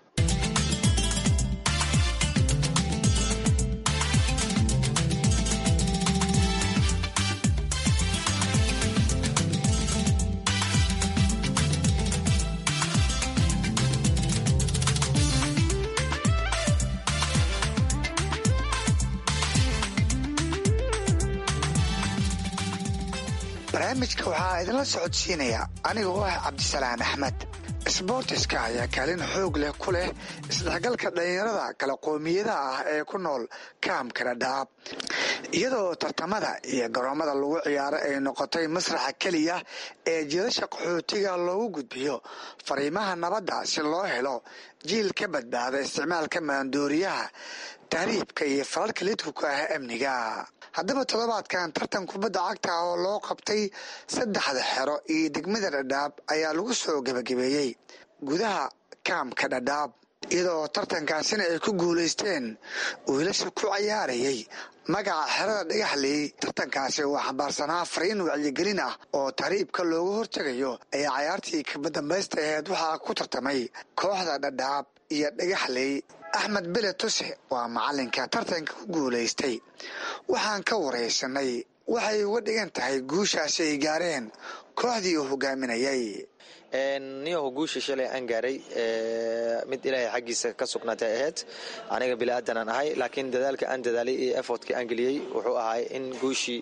barnaamijka waxaa idinla socodsiinaya aniga oo ah cabdisalaan axmed sboortiska ayaa kaalin xoog leh ku leh isdhexgalka dhallinyarada kala qoomiyadaha ah ee ku nool kaamka dhadhaab iyadoo tartamada iyo garoomada lagu ciyaaro ay noqotay masraxa keliya ee jiilasha qaxootiga loogu gudbiyo fariimaha nabadda si loo helo jiil ka badbaada isticmaalka maandooriyaha tahriibka iyo falalka lidkuka ah amniga haddaba toddobaadkan tartan kubadda cagta oo loo qabtay saddexda xero iyo degmada dhadhaab ayaa lagu soo gebagabeeyey gudaha kaamka dhadhaab iyadoo tartankaasina ay ku guulaysteen wiilasha ku cayaarayay magaca xerada dhagaxley tartankaasi oo xambaarsanaa fariin wacyigelin ah oo tahriibka looga hortegayo ayaa cayaartii kabadambaysta aheed waxaa ku tartamay kooxda dhadhaab iyo dhagaxley axmed bele tuse waa macalinka tartanka ku guulaystay waxaan ka waraysanay waxay uga dhigan tahay guushaasi ay gaareen kooxdii uu hogaaminayay niyaho guusha shalay aan gaaray mid ilaahay xaggiisa ka sugnaatay ahayd aniga bili-aadanaan ahay laakiin dadaalka aan dadaalay iyo effortka aan geliyey wuxuu ahay in guushii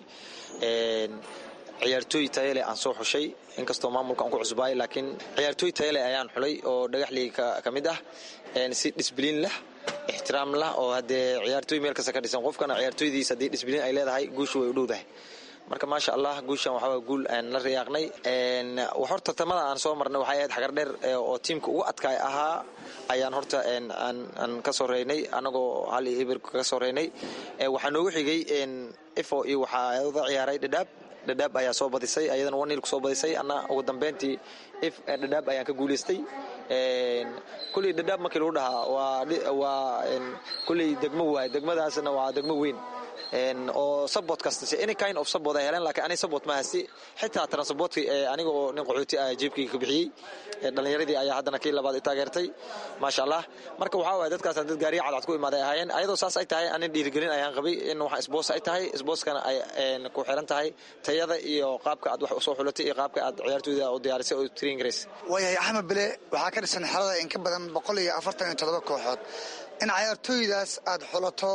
ciyaartooy tayale aan soo xushay inkastoo maamulka aan ku cusbaay laakiin ciyaartooy tayale ayaan xulay oo dhagaxlii ka mid ah si disbliin leh ixtiraam lah oo haddee ciyaartooy meel kasta ka dhisan qofkana ciyaartooydiis haddii disbliin ay leedahay guushu way u dhowdahay marka maasha allah guushan waxaa guul aan la riyaaqnay horta tartamada aan soo marnay waxay ahayd xagar dheer oo tiimka ugu adkaay ahaa ayaan horta aan ka soo reynay anagoo hal iyo ibir kaga soo reynay waxaa noogu xigay ifo iyo waxaa uda ciyaaray dhadhaab dhadhaab ayaa soo badisay ayadana wanil ku soo badisay ana ugu dambeyntii if dhadhaab ayaan ka guulaystay kulley dhadhaab markii lagu dhahaa waa kulley degmo waay degmadaasna waa degmo weyn oo sabot kasta any kind of sabot ay heleen lakiin ani sabot ma hasti xitaa transportkii aniga oo nin qaxooti ah jeebkayga ka bixiyey dhallinyaradii ayaa haddana kii labaad i taageertay maasha allah marka waxaa waaya dadkaasna dad gaariya cadcad ku imaaday ahaayeen ayadoo saas ay tahay anin dhiirigelin ayaan qabay in waxa isboos ay tahay isbooskana ay ku xiran tahay tayada iyo qaabka aad wax usoo xulatay iyo qaabka aad ciyaartooyda u diyaarisay oo train grace waayahay axmed bile waxaa ka dhisan xerada in ka badan boqol iyo afartan iyo toddoba kooxood in ciyaartooydaas aad xulato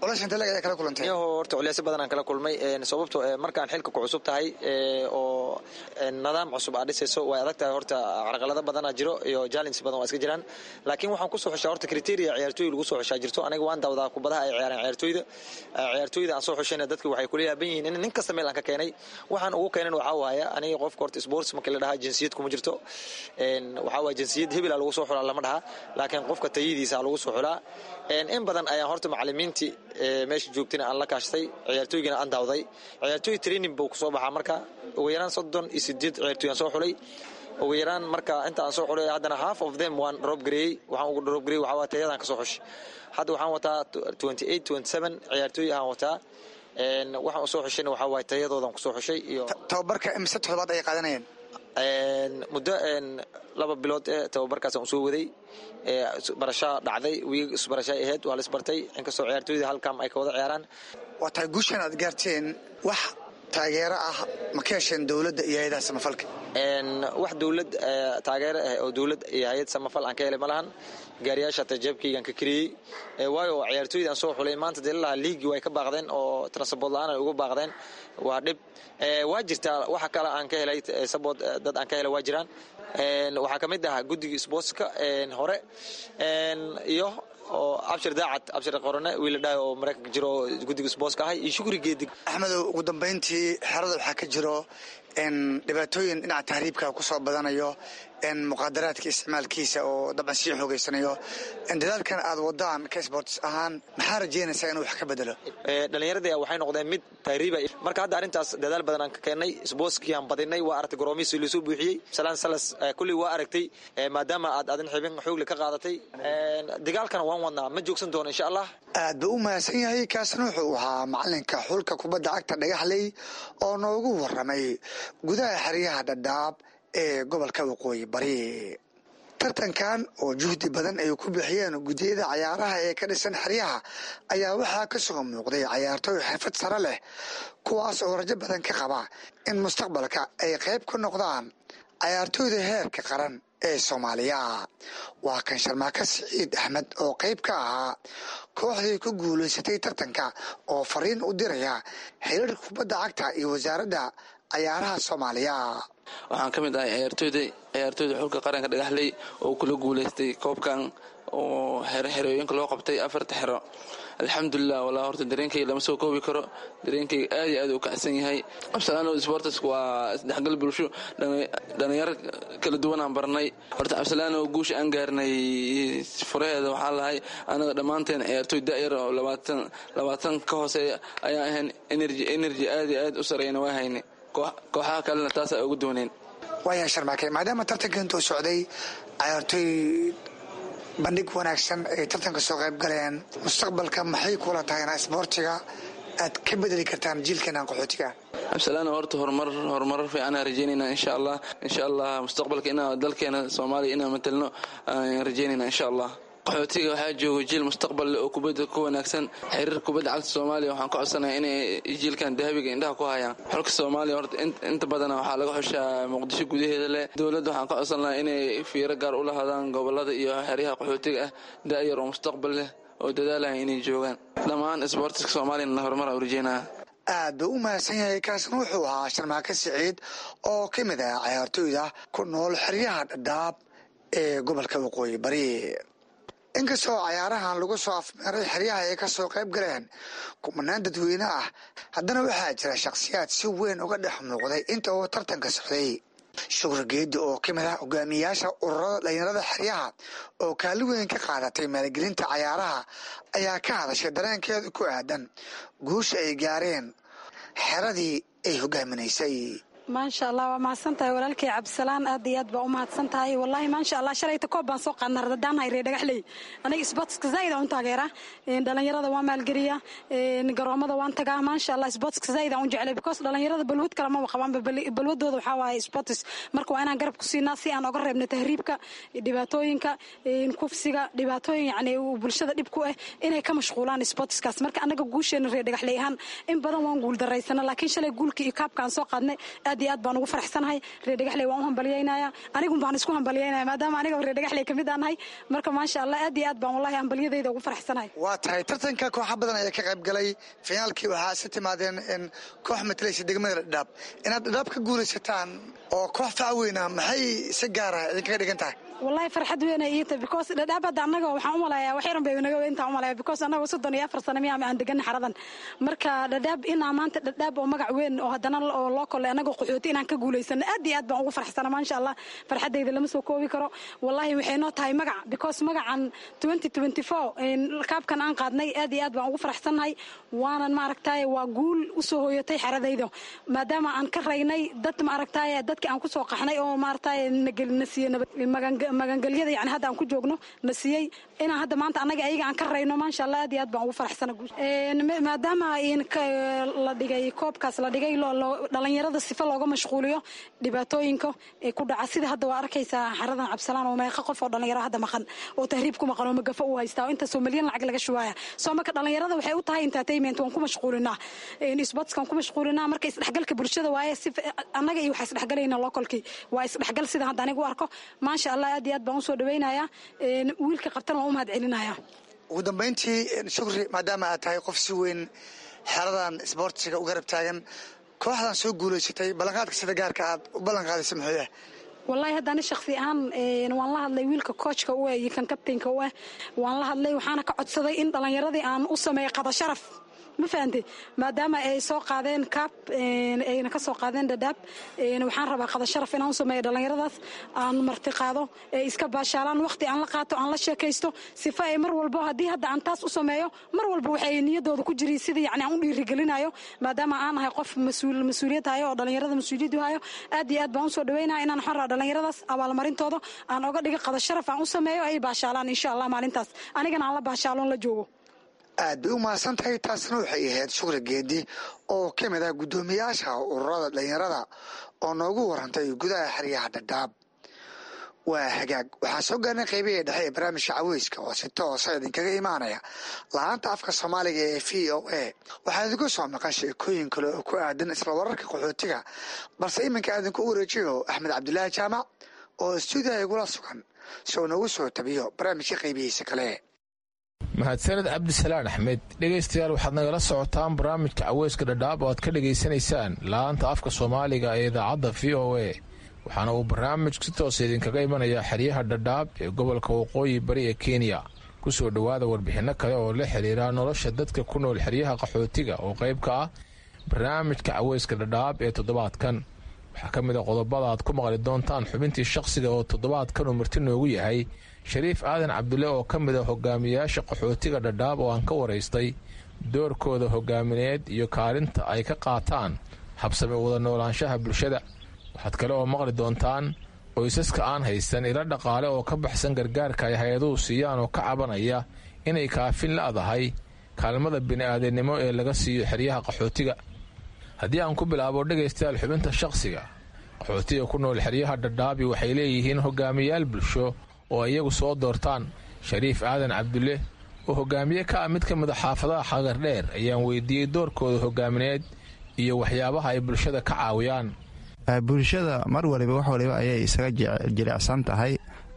kala kulantay horta culeysyo badan aan kala kulmay sababto markaan xilka ku cusub tahay oo nidaam cusub aad dhisayso way adag tahay horta carqalado badana jiro iyo jalins badan waa iska jiraan laakiin waxaan kusoo xushaa horta criteria ciyaartooy lagu soo xushaa jirto aniga waan dawdaa kubadaha ay ciyaaraan ciyaartooyda ciyaartooyda aan soo xushayna dadki waxay kula yaaban yihiin in nin kasta meel aan ka keenay waxaan ugu keenan waxaa waaya aniga qofka horta sports markii la dhahaa jinsiyad kuma jirto waxaa waaya jinsiyad hebela lagu soo xulaa lama dhaha laakiin qofka tayadiisa lagu soo xulaa in badan ayaan horta macalimiintii meesha joogtina aan la kaashtay ciyaartooygana aan daawday ciyaartooy training buu kusoo baxaa marka ugu yaraan soddon iyo sideed ciyaartooy aan soo xulay ugu yaraan marka inta aan soo xulay haddana half of them waan rob gareeyey waxaan ugu rob gareeyey waxaa waa tayadaan ka soo xushay hadda waxaan wataa twenty eight twenty seven ciyaartooy ahaan wataa waxaan usoo xushayna waxaa waaye tayadoodan kusoo xushay iyo tababarka imise toddobaad ay qaadanayeen muddo laba bilood ee tababarkaas aan usoo waday barashaa dhacday wiig isbarashaa ahayd waa la isbartay inkastoo ciyaartooyda halkaam ay ka wada ciyaaraan waa tahay guushan aad gaarteen wax taageero ah ma ka hesheen dowladda iyo hay-adaha samafalka wax dowlad taageero ah oo dowlad iyo hay-ad samafal aan ka helay ma lahan gaariyaasha tajeebkaygaan ka kariyey waayo ciyaartooyda aan soo xulay maanta dee lalahaa liigii way ka baaqdeen oo transport la-aan ay uga baaqdeen waa dhib waa jirtaa waxa kale aan ka helay sabot dad aan ka helay waa jiraan waxaa ka mid ah guddiga sportska hore iyo oo abshir daacad abshir qorone wiila dhahay oo maraykanka jiro oo guddiga sportska ahay iyo shukri geedig axmedow ugu dambayntii xerada waxaa ka jiro dhibaatooyin dhinaca tahriibka kusoo badanayo muqaadaraadka isticmaalkiisa oo dabcan sii xoogeysanayo dadaalkan aad wadaan ka sports ahaan maxaa rajeynaysaa inuu wax ka bedelo dhallinyaradii waxay noqdeen mid tahriiba marka hadda arrintaas dadaal badan aan ka keennay sportskii aan badinay waa aragtay goroomihiisi lasoo buuxiyey salaan salas kulley waa aragtay maadaama aad adin xibin xoogli ka qaadatay dagaalkana waan wadnaa ma joogsan doono insha allah aad buu u mahadsan yahay kaasna wuxuu ahaa macalinka xulka kubadda cagta dhagaxley oo noogu waramay gudaha xeryaha dhadhaab ee gobolka waqooyi bari tartankan oo juhdi badan ay ku bixiyeen guddiyada cayaaraha ee ka dhisan xeryaha ayaa waxaa ka soo muuqday cayaartooy xirfad sare leh kuwaas oo rajo badan ka qaba in mustaqbalka ay qayb ka noqdaan cayaartooyda heerka qaran ee soomaaliya waa kan sharmaaka siciid axmed oo qayb ka ahaa kooxdii ku guulaysatay tartanka oo fariin u diraya xiriirka kubadda cagta iyo wasaaradda cayaaraha soomaaliya waxaan ka mid ahay ciyaartooyda ciyaartooyda xulka qaranka dhagaxley oo kula guulaystay koobkan oo xerooyinka loo qabtay afarta xero alxamdulilah walaa horta dareenkayga lama soo koobi karo dareenkayga aad iyo aad u kacsan yahay absalaano sports waa isdhexgal bulsho dhalinyaro kala duwan aan barnay horta absalaano guusha aan gaarnay furaheeda waxaa lahay anaga dhammaanteen ciyaartooy da'yar oo labaatan labaatan ka hooseeya ayaan ahayn energy energy aad iyo aad u sareyna waa haynay kooxaha kalena taasaa ugu dooneen waayahay sharmaake maadaama tartanka intuu socday cayaartooy bandhig wanaagsan ay tartanka soo qayb galeen mustaqbalka maxay kula tahayna isboortiga aad ka bedeli kartaan jiilkeenan qaxootiga absalaana horta horumar horumarar fiicanaa rajeynayna insha allah insha allah mustaqbalka inaa dalkeena soomaaliya inaan matelno aan rajeynayna insha allah qaxootiga waxaa jooga jiil mustaqbal leh oo kubadda ku wanaagsan xiriir kubadda cagta soomaaliya waxaan ka codsanaya inay jiilkan dahabiga indhaha ku hayaan xulka soomaaliya horta inta badana waxaa laga xushaa muqdisho gudaheeda leh dowladda waxaan ka codsan lahaa inay fiiro gaar u lahaadaan gobolada iyo xeryaha qaxootiga ah da'yar oo mustaqbal leh oo dadaalaya inay joogaan dhammaan isboortiska soomaaliyana horumar aan u rajeynaya aad buu u mahadsan yahay kaasna wuxuu ahaa sharmaake siciid oo ka mid ah cayaartooyda ku nool xeryaha dhadhaab ee gobolka waqooyi bari inkastoo cayaarahan lagu soo afmeeray xeryaha ay ka soo qayb galeen kumanaan dadweyne ah haddana waxaa jira shakhsiyaad si weyn uga dhex muuqday inta uu tartanka socday shukur geedi oo ka mid ah hogaamiyayaasha ururada dhalinyarada xeryaha oo kaali weyn ka qaadatay maalgelinta cayaaraha ayaa ka hadashay dareenkeeda ku aadan guusha ay gaareen xeradii ay hogaaminaysay maasha allah waa mahadsan tahay walaalkay cabdisalaan aad iyo aad baa u mahadsan tahay wallaahi maasha allah shalayta koob baan soo qaadna radadaan hayre dhagaxley aniga sportska zaid aan u taageera dhalinyarada waan maalgeliya garoomada waan tagaa maasha allah sportska zaid aan u jeclay because dhalinyarada balwad kale maba qabaan balwadooda waxaa waaye sports marka waa inaan garab ku siinaa si aan oga reebno tahriibka dhibaatooyinka kufsiga dhibaatooyin yani bulshada dhib ku ah inay ka mashquulaan sportskaas marka anaga guusheena reer dhagaxley ahaan in badan waan guul daraysana laakiin shalay guulka iyo kaabka aan soo qaadnay aad iyo aad baan ugu faraxsanahay reer dhagaxley waan u hambalyaynaya anigun baan isku hambalyaynaya maadaama aniga reer dhagaxley kamid aan nahay marka maasha allah aad iyo aad baan wallahi hambalyadayda ugu faraxsanahay waa tahay tartanka kooxa badan ayaa ka qayb galay finaalkii waxaa isa timaadeen in koox matalaysa degmada dhadhaab inaad dhadhaab ka guulaysataan oo koox facweyna maxay si gaara idinkaga dhigan tahay wallahi farxad weynay ii tahay because dhadhaab hadda annaga waxaan u malayaa wax yaran bay naga intaan u malaya because annaga soddon iyo afar sano miyaa aan degan xaradan marka dhadhaab inaa maanta dhadhaab oo magac weyn oo haddana oo loo kolay annaga qaxooti inaan ka guulaysano aad iyo aad baan ugu farxsana maasha allah farxaddayda lama soo koobi karo wallahi waxay noo tahay magac because magacan twenty twenty four kaabkan aan qaadnay aad iyo aad baan ugu faraxsannahay waanan maaragtaye waa guul usoo hooyatay xaradayda maadaama aan ka raynay dad maaragtaye dadkii aan kusoo qaxnay oo maaragtaye na siiye magan magangelyada yani hadda aan ku joogno na siiyey inaan hadda maanta annaga ayaga aan ka rayno maasha allah aad iyo aad baan ugu faraxsana maadaama la dhigay koobkaas la dhigay dhalinyarada sifa looga mashquuliyo dhibaatooyinka ee ku dhaca sida hadda waa arkaysaa xaradan cabsalaan oo meeqa qof oo dhalinyaro hadda maqan oo tahriib ku maqan oo magafo u haystaa oo intaasoo milyan lacag laga shubaaya soo marka dhalinyarada waxay u tahay entertainment waan ku mashquulinaa sportskan ku mashquulinaa marka isdhexgalka bulshada waaye si annaga iyo waxaa isdhexgalayna localkii waa isdhexgal sida hadda anigu arko maasha allah aad iyo aad baan usoo dhawaynayaa wiilka qabtana waan u mahad celinaya ugu dambayntii shukri maadaama aad tahay qof si weyn xeradan isboortiga u garab taagan kooxdan soo guulaysatay ballanqaadka sida gaarka aad u ballanqaadaysa muxuu yahay wallahi haddana shaksi ahaan waan la hadlay wiilka koojka u eh iyo kan kabtaynka u eh waan la hadlay waxaana ka codsaday in dhallinyaradii aan u sameeyo qada sharaf ma fahante maadaama ay soo qaadeen kaab ayna ka soo qaadeen dhadhaab waxaan rabaa qada sharaf inaan u sameeyo dhallinyaradaas aan marti qaado ee iska baashaalaan waqti aan la qaato aan la sheekaysto sifa ay mar walbo haddii hadda aan taas u sameeyo mar walba waxay niyadooda ku jiri sidii yani aan u dhiirigelinayo maadaama aan ahay qof mas-uul mas-uuliyad hayo oo dhallinyarada mas-uuliyaddu hayo aad iyo aad baan usoo dhaweynaya inaan waxaan rabaa dhallinyaradaas abaalmarintooda aan oga dhigo qada sharaf aan u sameeyo ay baashaalaan insha allah maalintaas anigana aan la baashaaloon la joogo aad bay u mahadsan tahay taasna waxay ahayd shukri geedi oo ka mid ah guddoomiyaasha ururada dhalinyarada oo noogu warantay gudaha xeryaha dhadhaab waa hagaag waxaa soo gaarnay qaybihii dhexe ee barnaamijka caweyska oo si toosa idinkaga imaanaya laanta afka soomaaliga ee v o a waxaa idinku soo maqan sheekooyin kale oo ku aadan isla wararka qaxootiga balse iminka idinku wareejiyo axmed cabdilaahi jaamac oo stuudiyaha igula sugan si uu noogu soo tabiyo barnaamijka qaybihiisa kale mahadsaned cabdisalaan axmed dhegaystayaal waxaad nagala socotaan barnaamijka caweyska dhadhaab oo aad ka dhegaysanaysaan laanta afka soomaaliga ee idaacadda v o a waxaana uu barnaamijku si toosa idinkaga imanayaa xeryaha dhadhaab ee gobolka waqooyi bari ee kenya ku soo dhowaada warbixinno kale oo la xiriira nolosha dadka ku nool xeryaha qaxootiga oo qayb ka ah barnaamijka caweyska dhadhaab ee toddobaadkan waxaa ka mid a qodobada aad ku maqli doontaan xubintii shaqsiga oo toddobaadkan uu marti noogu yahay shariif aadan cabdulle oo ka mid a hogaamiyayaasha qaxootiga dhadhaab oo aan ka waraystay doorkooda hogaamineed iyo kaalinta ay ka qaataan habsame wada noolaanshaha bulshada waxaad kale oo maqli doontaan qoysaska aan haysan ilo dhaqaale oo ka baxsan gargaarka ay hay-aduhu siiyaan oo ka cabanaya inay kaafin la'dahay kaalmada bini'aadannimo ee laga siiyo xeryaha qaxootiga haddii aan ku bilaabo dhegaystayaal xubinta shaqsiga qaxootiga ku nool xeryaha dhadhaabi waxay leeyihiin hogaamiyayaal bulsho oo iyagu soo doortaan shariif aadan cabdulle oo hogaamiye ka ah mid ka mid a xaafadaha xagardheer ayaan weydiiyey doorkooda hogaamineed iyo waxyaabaha ay bulshada ka caawiyaan bulshada mar waliba wax waliba ayay isaga jilicsan tahay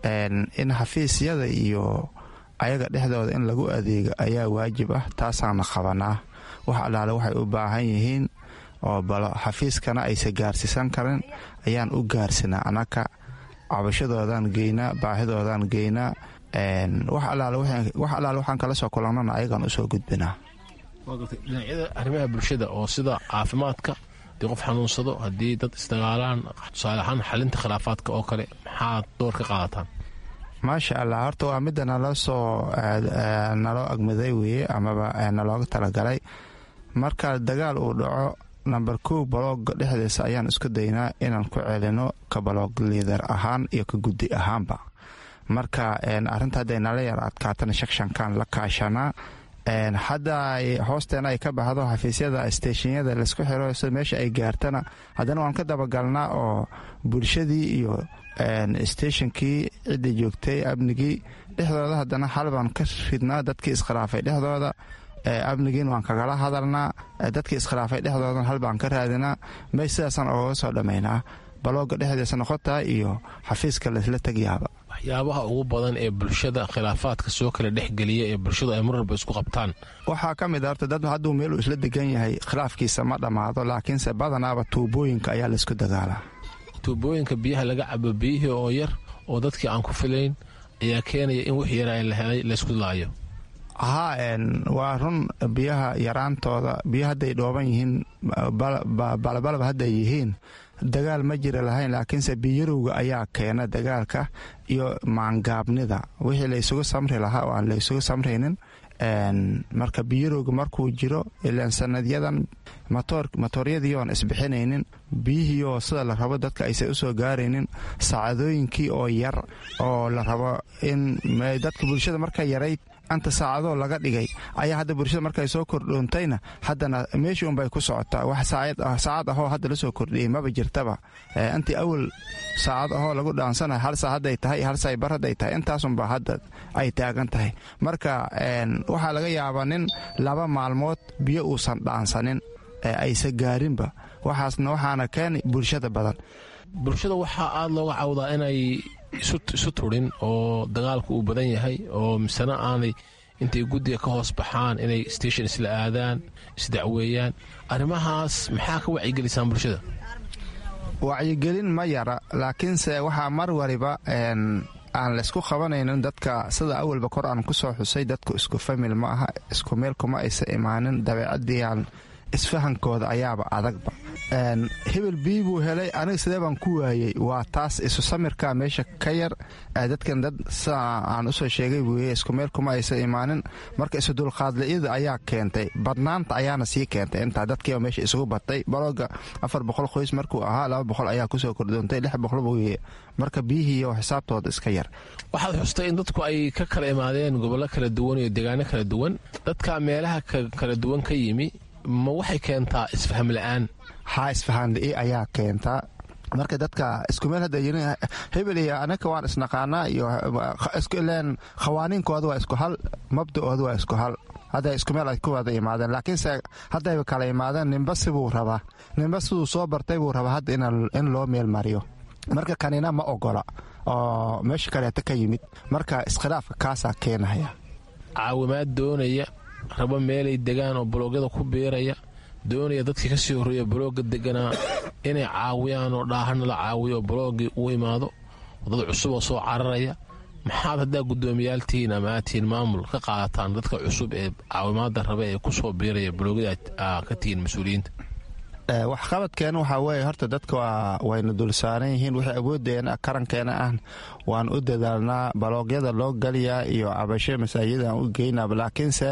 in xafiisyada iyo ayaga dhexdooda in lagu adeego ayaa waajib ah taasaana qabanaa wax allaale waxay u baahan yihiin oo balo xafiiskana aysa gaarsiisan karin ayaan u gaarsinaa anaka cabashadoodan geynaa baahidoodan geynaa wax allaale waxaan kala soo kulannana ayagaan usoo gudbinaa dhinacyada arrimaha bulshada oo sida caafimaadka hadii qof xanuunsado haddii dad isdagaalaan tusaale ahaan xalinta khilaafaadka oo kale maxaad door ka qaadataan maasha allah horta waa midda naloo soo naloo agmaday weye amaba nalooga talagalay marka dagaal uu dhaco namber kow balooga dhexdiisa ayaan isku daynaa inaan ku celino ka baloog liidar ahaan iyo ka guddi ahaanba marka arinta hadday nala yar adkaatana shakshankan la kaashanaa hadda hoosteena ay ka baxdo xafiisyada steeshinyada laisku xiro meesha ay gaartana haddana waan ka dabagalnaa oo bulshadii iyo steeshonkii ciddii joogtay amnigii dhexdooda haddana xal baan ka ridnaa dadkii iskhilaafay dhexdooda amnigiin waan kagala hadalnaa dadkii iskhilaafay dhexdoodan hal baan ka raadinaa may sidaasaan ogaga soo dhammaynaa balooga dhexdiisa noqotaa iyo xafiiska laysla tegyaaba waxyaabaha ugu badan ee bulshada khilaafaadka soo kala dhexgeliya ee bulshadu ay mar walba isku qabtaan waxaa ka mid a horta dad hadduu meel uu isla degan yahay khilaafkiisa ma dhammaado laakiinse badanaaba tuubooyinka ayaa laysku dagaalaa tuubooyinka biyaha laga cabo biyihii oo yar oo dadkii aan ku filayn ayaa keenaya in wix yara la helay laysku laayo haa waa run biyaha yaraantooda biyo hadday dhooban yihiin balabalaba hadday yihiin dagaal ma jira lahayn laakiinse biyarowga ayaa keena dagaalka iyo maangaabnida wixii laysugu samri lahaa oo aan laysugu samraynin marka biyarowga markuu jiro ilaan sanadyadan matooryadii oon isbixinaynin biyihii oo sida la rabo dadka aysan usoo gaaraynin saacadooyinkii oo yar oo la rabo in dadka bulshada marka yarayd anta saacadoo laga dhigay ayaa hadda bulshada markay soo kordhoontayna haddana meeshii unbay ku socotaa wax saacad ahoo hadda lasoo kordhiyey maba jirtaba intii awal saacad ahoo lagu dhaansanayo hal saa hadday tahay hal saa bar hadday tahay intaasunba hadda ay taagan tahay marka waxaa laga yaabaa nin laba maalmood biyo uusan dhaansanin aysa gaarinba waxaasna waxaana keeni bulshada badan bulshada waxaa aada looga cawdaa inay isu turin oo dagaalku uu badan yahay oo misena aanay intay guddiga ka hoos baxaan inay station isla aadaan isdacweeyaan arrimahaas maxaa ka wacyigelisaan bulshada wacyigelin ma yara laakiinse waxaa mar waliba aan laysku qabanaynin dadka sida awalba kor aan ku soo xusay dadku isku famil ma aha isku meel kuma aysa imaanin dabeecadiiaan isfahankooda ayaaba adagba hebel bii buu helay aniga sidee baan ku waayey waa taas isu samirka meesha ka yar dadkan dad sida aan usoo sheegay buuye isku meel kuma aysa imaanin marka isu dulqaadliyada ayaa keentay badnaanta ayaana sii keentay intaa dadkiiba meesha isugu batay balooga afar boqol qoys markuu ahaa laba boqol ayaa kusoo kordoontay lix boqol buuye marka biyihiiyo xisaabtooda iska yar waxaad xustay in dadku ay ka kala imaadeen gobollo kala duwan iyo deegaano kala duwan dadka meelaha kala duwan ka yimi ma waxay keentaa isfaham la-aan haa isfahanli ayaa keentaa marka dadka isku meel hadda yirin hebel iyo anaka waan isnaqaanaa iyo ilen khawaaniinkooda waa isku hal mabda'ooda waa isku hal hadda isku meel ay ku wada imaadeen laakiinse haddayba kala imaadeen ninba sibuu rabaa ninba siduu soo bartay buu rabaa hadda in loo meel mariyo marka kanina ma ogola oo meesha kaleeta ka yimid marka iskhilaafka kaasaa keenaya caawimaad doonaya rabo meelay degaan oo baloogyada ku biiraya doonaya dadkii kasii horreeya balooga deganaa inay caawiyaan oo dhaahana la caawiyo oo balooggii uu imaado dad cusub oo soo cararaya maxaad haddaa guddoomiyaaltihiin ama aadtihiin maamul ka qaadataan dadka cusub ee caawimaada rabe ee ku soo biiraya baloogyada ka tihiin mas-uuliyiinta waxqabadkeena waxaa weeye horta dadka wayna dulsaaran yihiin waxay awooddeena karankeena ah waan u dadaalnaa baloogyada loo galiyaa iyo cabashe masaajida aan u geynaa laakiinse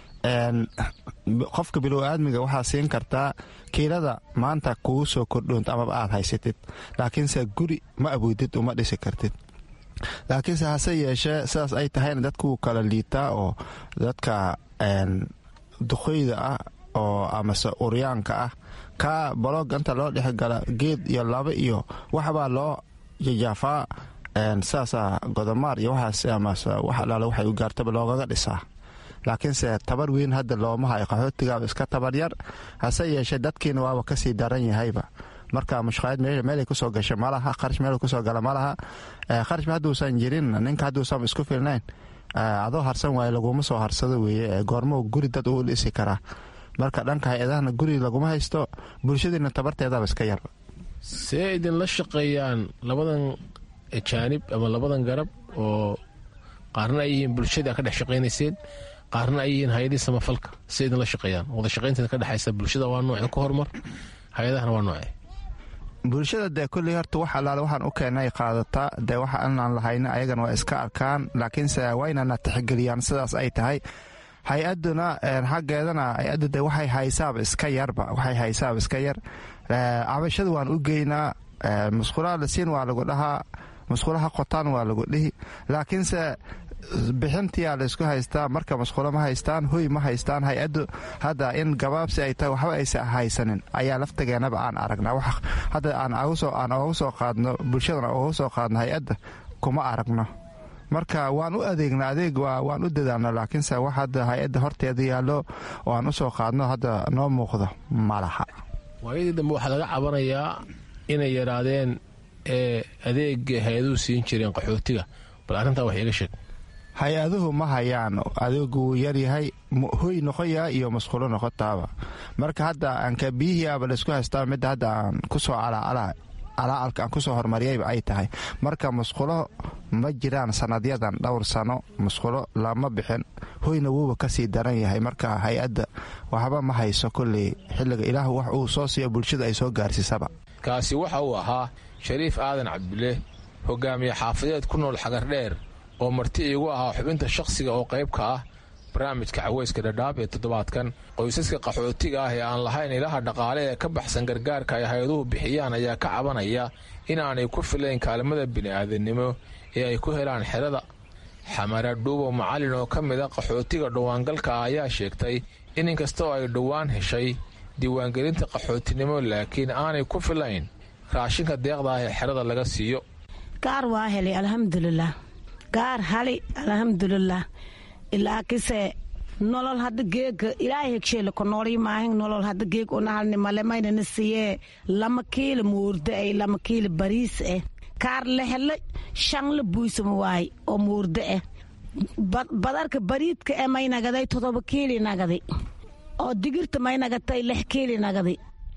qofka bilow-aadmiga waxaa siin kartaa kiilada maanta kugu soo kordhoonta amaba aad haysatid laakiinse guri ma awoodid uma dhisi kartid laakiinse hase yeeshee sidaas ay tahayna dadkuu kala liitaa oo dadka duqoyda ah oo amase uryaanka ah kaa balooga inta loo dhexgala geed iyo laba iyo waxbaa loo jajaafaa sidaasaa godomaar iyo waxaas amase wax alaale waxay u gaartaba loogaga dhisaa laakiinse tabar weyn hadda looma hayo qaxootigaaba iska tabar yar hase yeeshee dadkiina waaba kasii daran yahayba marka mushqaayad meelay kusoo gasha malaha qarash meel kusoo gala malaha qarashba hadduusan jirin ninka hadduusan isku filnayn adoo harsan waaye laguma soo harsado weeye goormo guri dad uu dhisi karaa marka dhanka hay-adahana guri laguma haysto bulshadiina tabarteedaba iska yar see idinla shaqeeyaan labadan jaanib ama labadan garab oo qaarna ay yihiin bulshada ka dhex shaqaynayseen qaarna ay yihiin hay-adihii samafalka see idinla shaqeeyaan wada shaqaynteeda ka dhexaysa bulshada waa noocee ka hormar hay-adahana waa noocee bulshada dee kulley horta wax allaale waxaan u keenay qaadataa dee waxa inaan lahayna ayagana waa iska arkaan laakiinse waa inana tixgeliyaan sidaas ay tahay hay-aduna xaggeedana hay-addu de waxay haysaaba iska yarba waxay haysaaba iska yar cabashada waan u geynaa musqulaha lasiin waa lagu dhahaa musqulaha qotaan waa lagu dhihi laakiinse bixintiyaa laysku haystaa marka musqulo ma haystaan hoy ma haystaan hay-addu hadda in gabaabsi ay tahay waxba aysa haysanin ayaa laftageenaba aan aragnaa hadda aan oga soo qaadno bulshadana oga soo qaadno hay-adda kuma aragno marka waan u adeegna adeeg waan u dadaalna laakiinse wax hadda hay-adda horteeda yaallo oo aan u soo qaadno hadda noo muuqdo ma laha waayadii dambe waxaa laga cabanayaa inay yaraadeen ee adeega hay-aduhu siin jireen qaxootiga bal arrintaa wax iiga sheeg hay-aduhu ma hayaan adeegu wuu yaryahay hoy noqoyaa iyo masquulo noqotaaba marka hadda aanka biyihiiaba laysku haystaa midda hadda aan kusoo calaalka aan kusoo horumariyayba ay tahay marka masqulo ma jiraan sanadyadan dhowr sano masqulo lama bixin hoyna wuuba kasii daran yahay marka hay-adda waxba ma hayso kolley xilliga ilaah wax uu soo siiyo bulshada ay soo gaarsiisaba kaasi waxa uu ahaa shariif aadan cabdule hogaamiye xaafadeed ku nool xagardheer oo marti iigu ahaa xubinta shakhsiga oo qayb ka ah barnaamijka caweyska dhadhaab ee toddobaadkan qoysaska qaxootiga ah ee aan lahayn ilaha dhaqaale ee ka baxsan gargaarka ay hay-aduhu bixiyaan ayaa ka cabanaya inaanay ku filayn kaalmada bini'aadannimo ee ay ku helaan xerada xamara dhuubo macallin oo ka mid a qaxootiga dhowaangalka ah ayaa sheegtay in inkastoo ay dhowaan heshay diiwaangelinta qaxootinimo laakiin aanay ku filayn raashinka deeqda ah ee xerada laga siiyo gaar waa helay alxamdulilah gaar hali alxamdulilah ilaakise nolol hadda geega ilaahay hegsheele ko noolii maahin nolol hadda geeg unahalni male maynana siiyee lama kiila muurde ay lama kiila bariis eh kaar lehele shanla buysama waay oo muurde eh badarka bariidka eh may nagaday todoba kiili nagaday oo digirta may nagatay lix kiili nagaday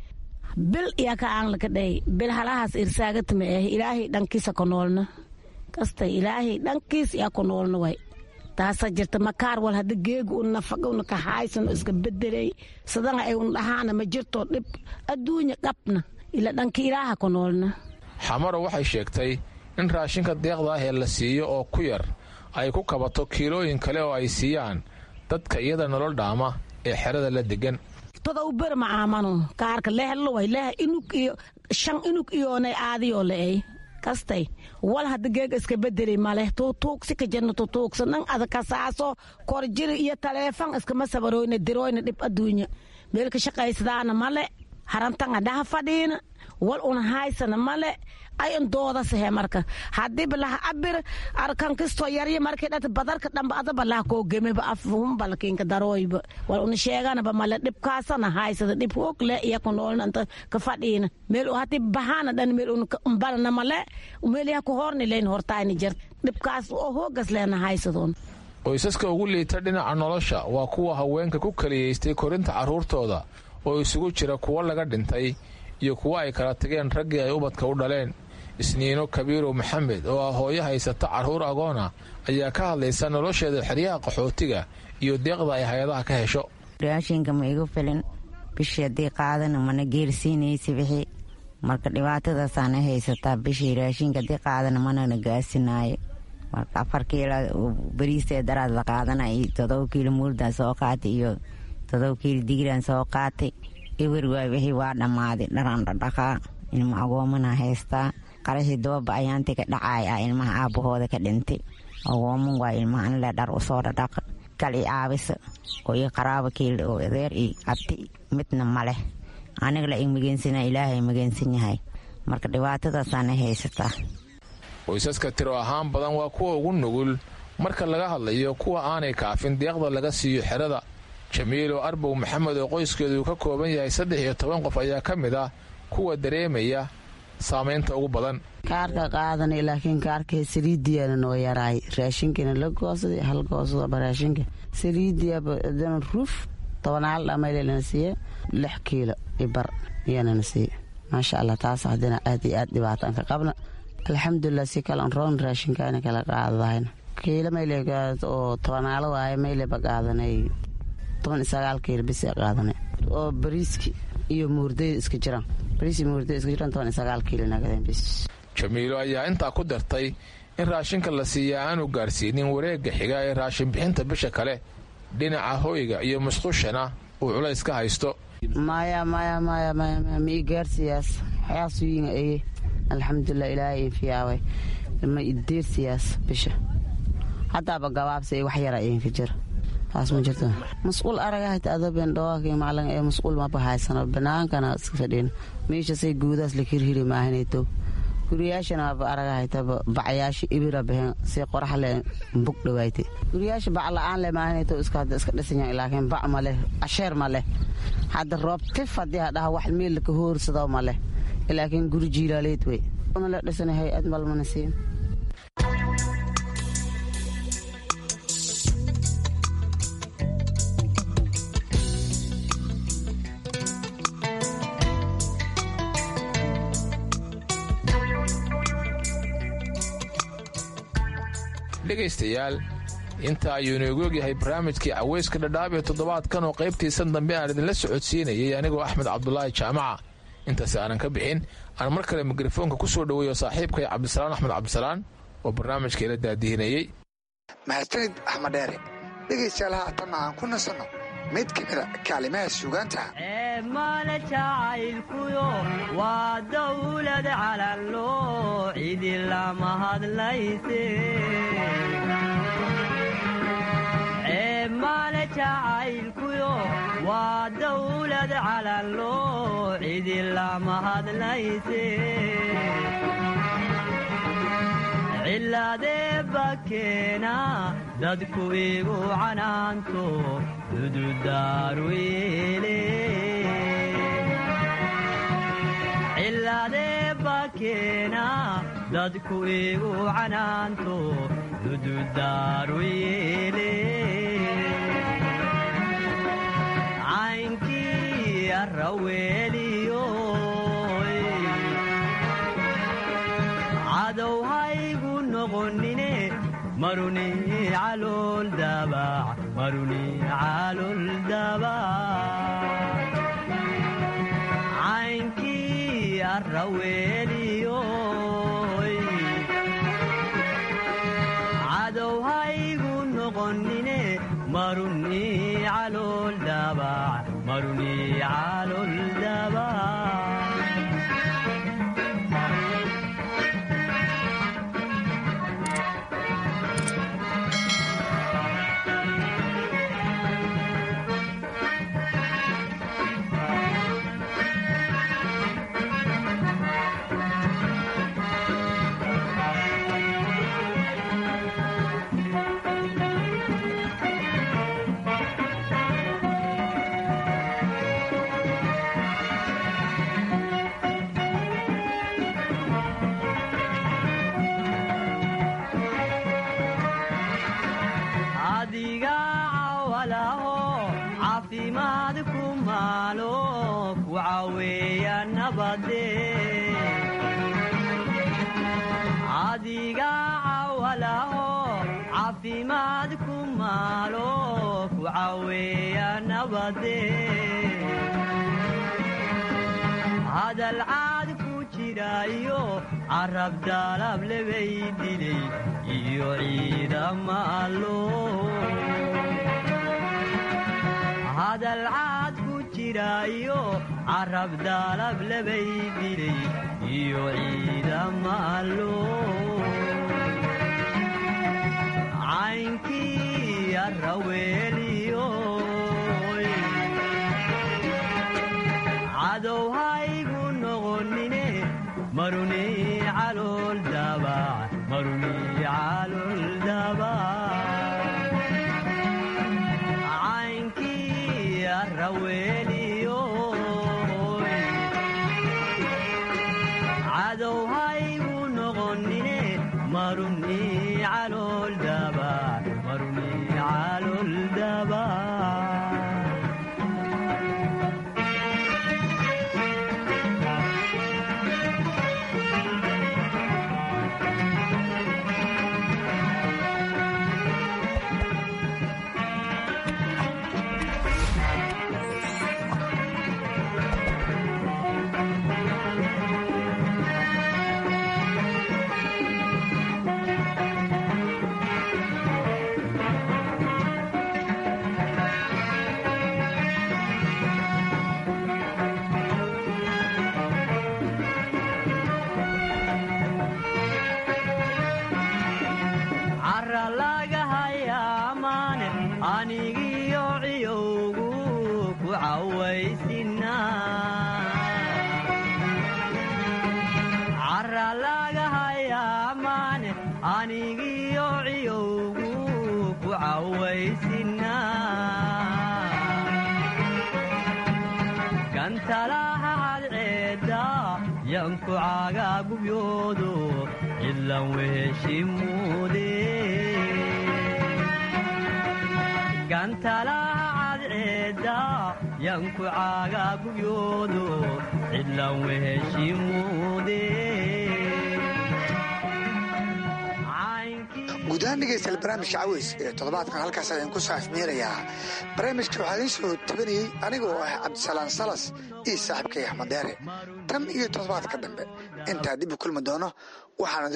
bil iyaa ka aanlaka dhey bil halahaas irsaagatama eh ilaahay dhankiisa ko noolna kasta ilaahay dhankiis iyaa ko noolna way taasa jirta makaar wal hadda geega un nafaga una ka haaysan iska bedelay sadana ay un dhahaana ma jirto dhib adduunya qabna ila dhanka ilaaha ku noolna xamaro waxay sheegtay in raashinka deeqda ah ee la siiyo oo ku yar ay ku kabato kiilooyin kale oo ay siiyaan dadka iyada nolol dhaama ee xerada la degan todow ber ma aamano kaarka leheloway leh inug iyo shan inug iyoonay aadiyoo le'ey kastay wal hadda geega iska bedeli maleh tuutuugsi ka jirna tutuugsa nan adakasaaso korjiri iyo taleefan iskama sabaroyna diroyna dhib adduunya meelka shaqaysadaana male harantanga dhaha fadhiina wal una haysana male ayan doodasahe marka hadiiba laha abir arkankisto yarya markii dhata badarka dhamba adaba laha koo gemeba afhumbalkinka darooyba wal una sheeganaba male dhibkaasana haysada dhib hoog le iya ku noolna anta ka fadhiina meel hati bahana dhan meel unbalana male meel yaha ku horni leyn hortaayni jir dhibkaas oo hoogas leena haysadoon qoysaska ugu liita dhinaca nolosha waa kuwa haweenka ku kaliyaystay korinta carruurtooda oo isugu jira kuwo laga dhintay iyo kuwo ay kala tageen raggii ay ubadka u dhaleen isniino kabiirow maxamed oo ah hooyo haysata carruur agoona ayaa ka hadlaysa nolosheeda xeryaha qaxootiga iyo deeqda ay hay-adaha ka hesho raashinka ma igu filin bishii haddii qaadana mana geersiinaysa wixii marka dhibaatadaasaana haysataa bishii raashinka haddii qaadana manana gaasinaayo marka afar kiilo bariistee daraad la qaadanay todoba kiilo muurdaan soo qaatay iyo todoba kiilo digiraan soo qaatay ewer waay wixii waa dhammaaday dharaan dhadhaqaa ilma agoomana haystaa qarashii dababa ayaantii ka dhacaay ah ilmaha aabbahooda ka dhintay agooman waa ilmahan le dhar usoo dhadhaqa kal i aabisa oo ii qaraaba kiil oo adeer i abti midna maleh aniga la imageensanaa ilaahay mageensan yahay marka dhibaatadaasaana haysataa qoysaska tiro ahaan badan waa kuwa ugu nugul marka laga hadlayo kuwa aanay kaafin deeqda laga siiyo xerada jamiilo arbow maxamed oo qoyskeedu ka kooban yahay saddex iyo toban qof ayaa ka mid ah kuwa dareemaya saamaynta ugu badan kaarka qaadanay laakiin kaarka saliidiyaana noo yaraay raashinkana la goosaday hal goosadaba raashinka saliidiyadana ruuf tobanaal dhamaylelana siiye lix kiilo ibar iyanana siiye maasha allah taas haddina aad iyo aad dhibaataan ka qabna alxamdulilah si kale roon raashinkaana kala qaadadahayna kiilo mayle oo tobanaalo waaye mayleba qaadanay toban iyo sagaal kiilo bisi qaadanay oo bariiski iyo muurdayda iska jiraan bariis iyo muurdayda iska jiraan toban iyo sagaal kiilo nagadeen bis jamiilo ayaa intaa ku dartay in raashinka la siiyaa aanu gaarsiinin wareegga xiga ee raashin bixinta bisha kale dhinaca hoyga iyo musqushana uu culays ka haysto maya maya maya maya ma ii gaarsiyaas xayaasuyiina eye alxamdulilah ilaahay infiyaaway ma ideersiyaas bisha haddaaba gabaabsa wax yara idinka jira taas ma jirto masquul aragahayta adobeen dhawaakii macalin ee masquul maba haysano banaankana iska fadhiin meeshasay guudaas la hirhiri maahinayto guriyaashana waaba aragahaytaba bacyaasha ibira baheen si qorax le bug dhawaayte guriyaasha bac la-aan le maahinayto iska hadda iska dhisanyaa laakiin bac ma leh asheer ma leh hadda roob tif haddii hadhaha wax meel ka hoorsado ma leh laakiin guri jiilaaleed wey ma la dhisana hay-ad malmana siin dhegaystayaal inta ayuu inoogu ogyahay barnaamijkii caweyska dhadhaab ee toddobaadkan oo qaybtiisan dambe aan idinla socodsiinayay anigoo axmed cabdulaahi jaamaca intaasi aanan ka bixin aan mar kale mikrofoonka ku soo dhoweeyo saaxiibkay cabdisalaan axmed cabdisalaan oo barnaamijka ila daadihinayey mahadsanid axmed dheere dhegaystayaal haatanna aan ku nasanno mid ka mida kaalimaha suugaanta male jacaylkuyo waa dawlad calanloo cidi lama hadlayse male jacaylkuyo waa dawlad calanloo cidi lama hadlayse cilaadee bakeena dadku igu canaanto dududaaru yeele cilaadee bakeena dadku igu canaanto dududaaru yeele caynkii arraweeliyo cadow haygu noqonine maruni calool dabac maruni calool dabac caynkii arraweeliyo cadow haygu noqonine maruni calool dabac maruni calool dabac adiga cawalaho caafimaad ku maalo ku caweeya nabade adiga cawalaho caafimaad ku maalo ku caweeya nabade hadal caad ku jiraayo carab daalab lebay dilay iyo ciidama allo hadal caad ku jiraayo carab daalab lebay dilay iyo ciidama allo caynkii arraweeliyo cadow haygu noqonine maruni calool dabac maruni calool dabac caynkii arraweeliyo cadow haygu noqonine maruni calool dabac maruni calool dabac naga hayaamaane anigiyo ciyowgu ku cawaysina gantalaha cadceeda yanku cagagubyoodo cidlan weheshimuude gantalaha cadceeda yanku cagagubyoodo cidlan weheshimuude guud ahaan dhegeystayaal barnaamijka caweys ee toddobaadkan halkaas ayaan ku saafmeerayaa barnaamijka waxaa idiin soo tabanayey anigoo ah cabdisalaan salas iyo saaxiibkay axmed deere tan iyo toddobaadka dambe intaa dib u kulmi doono waxaan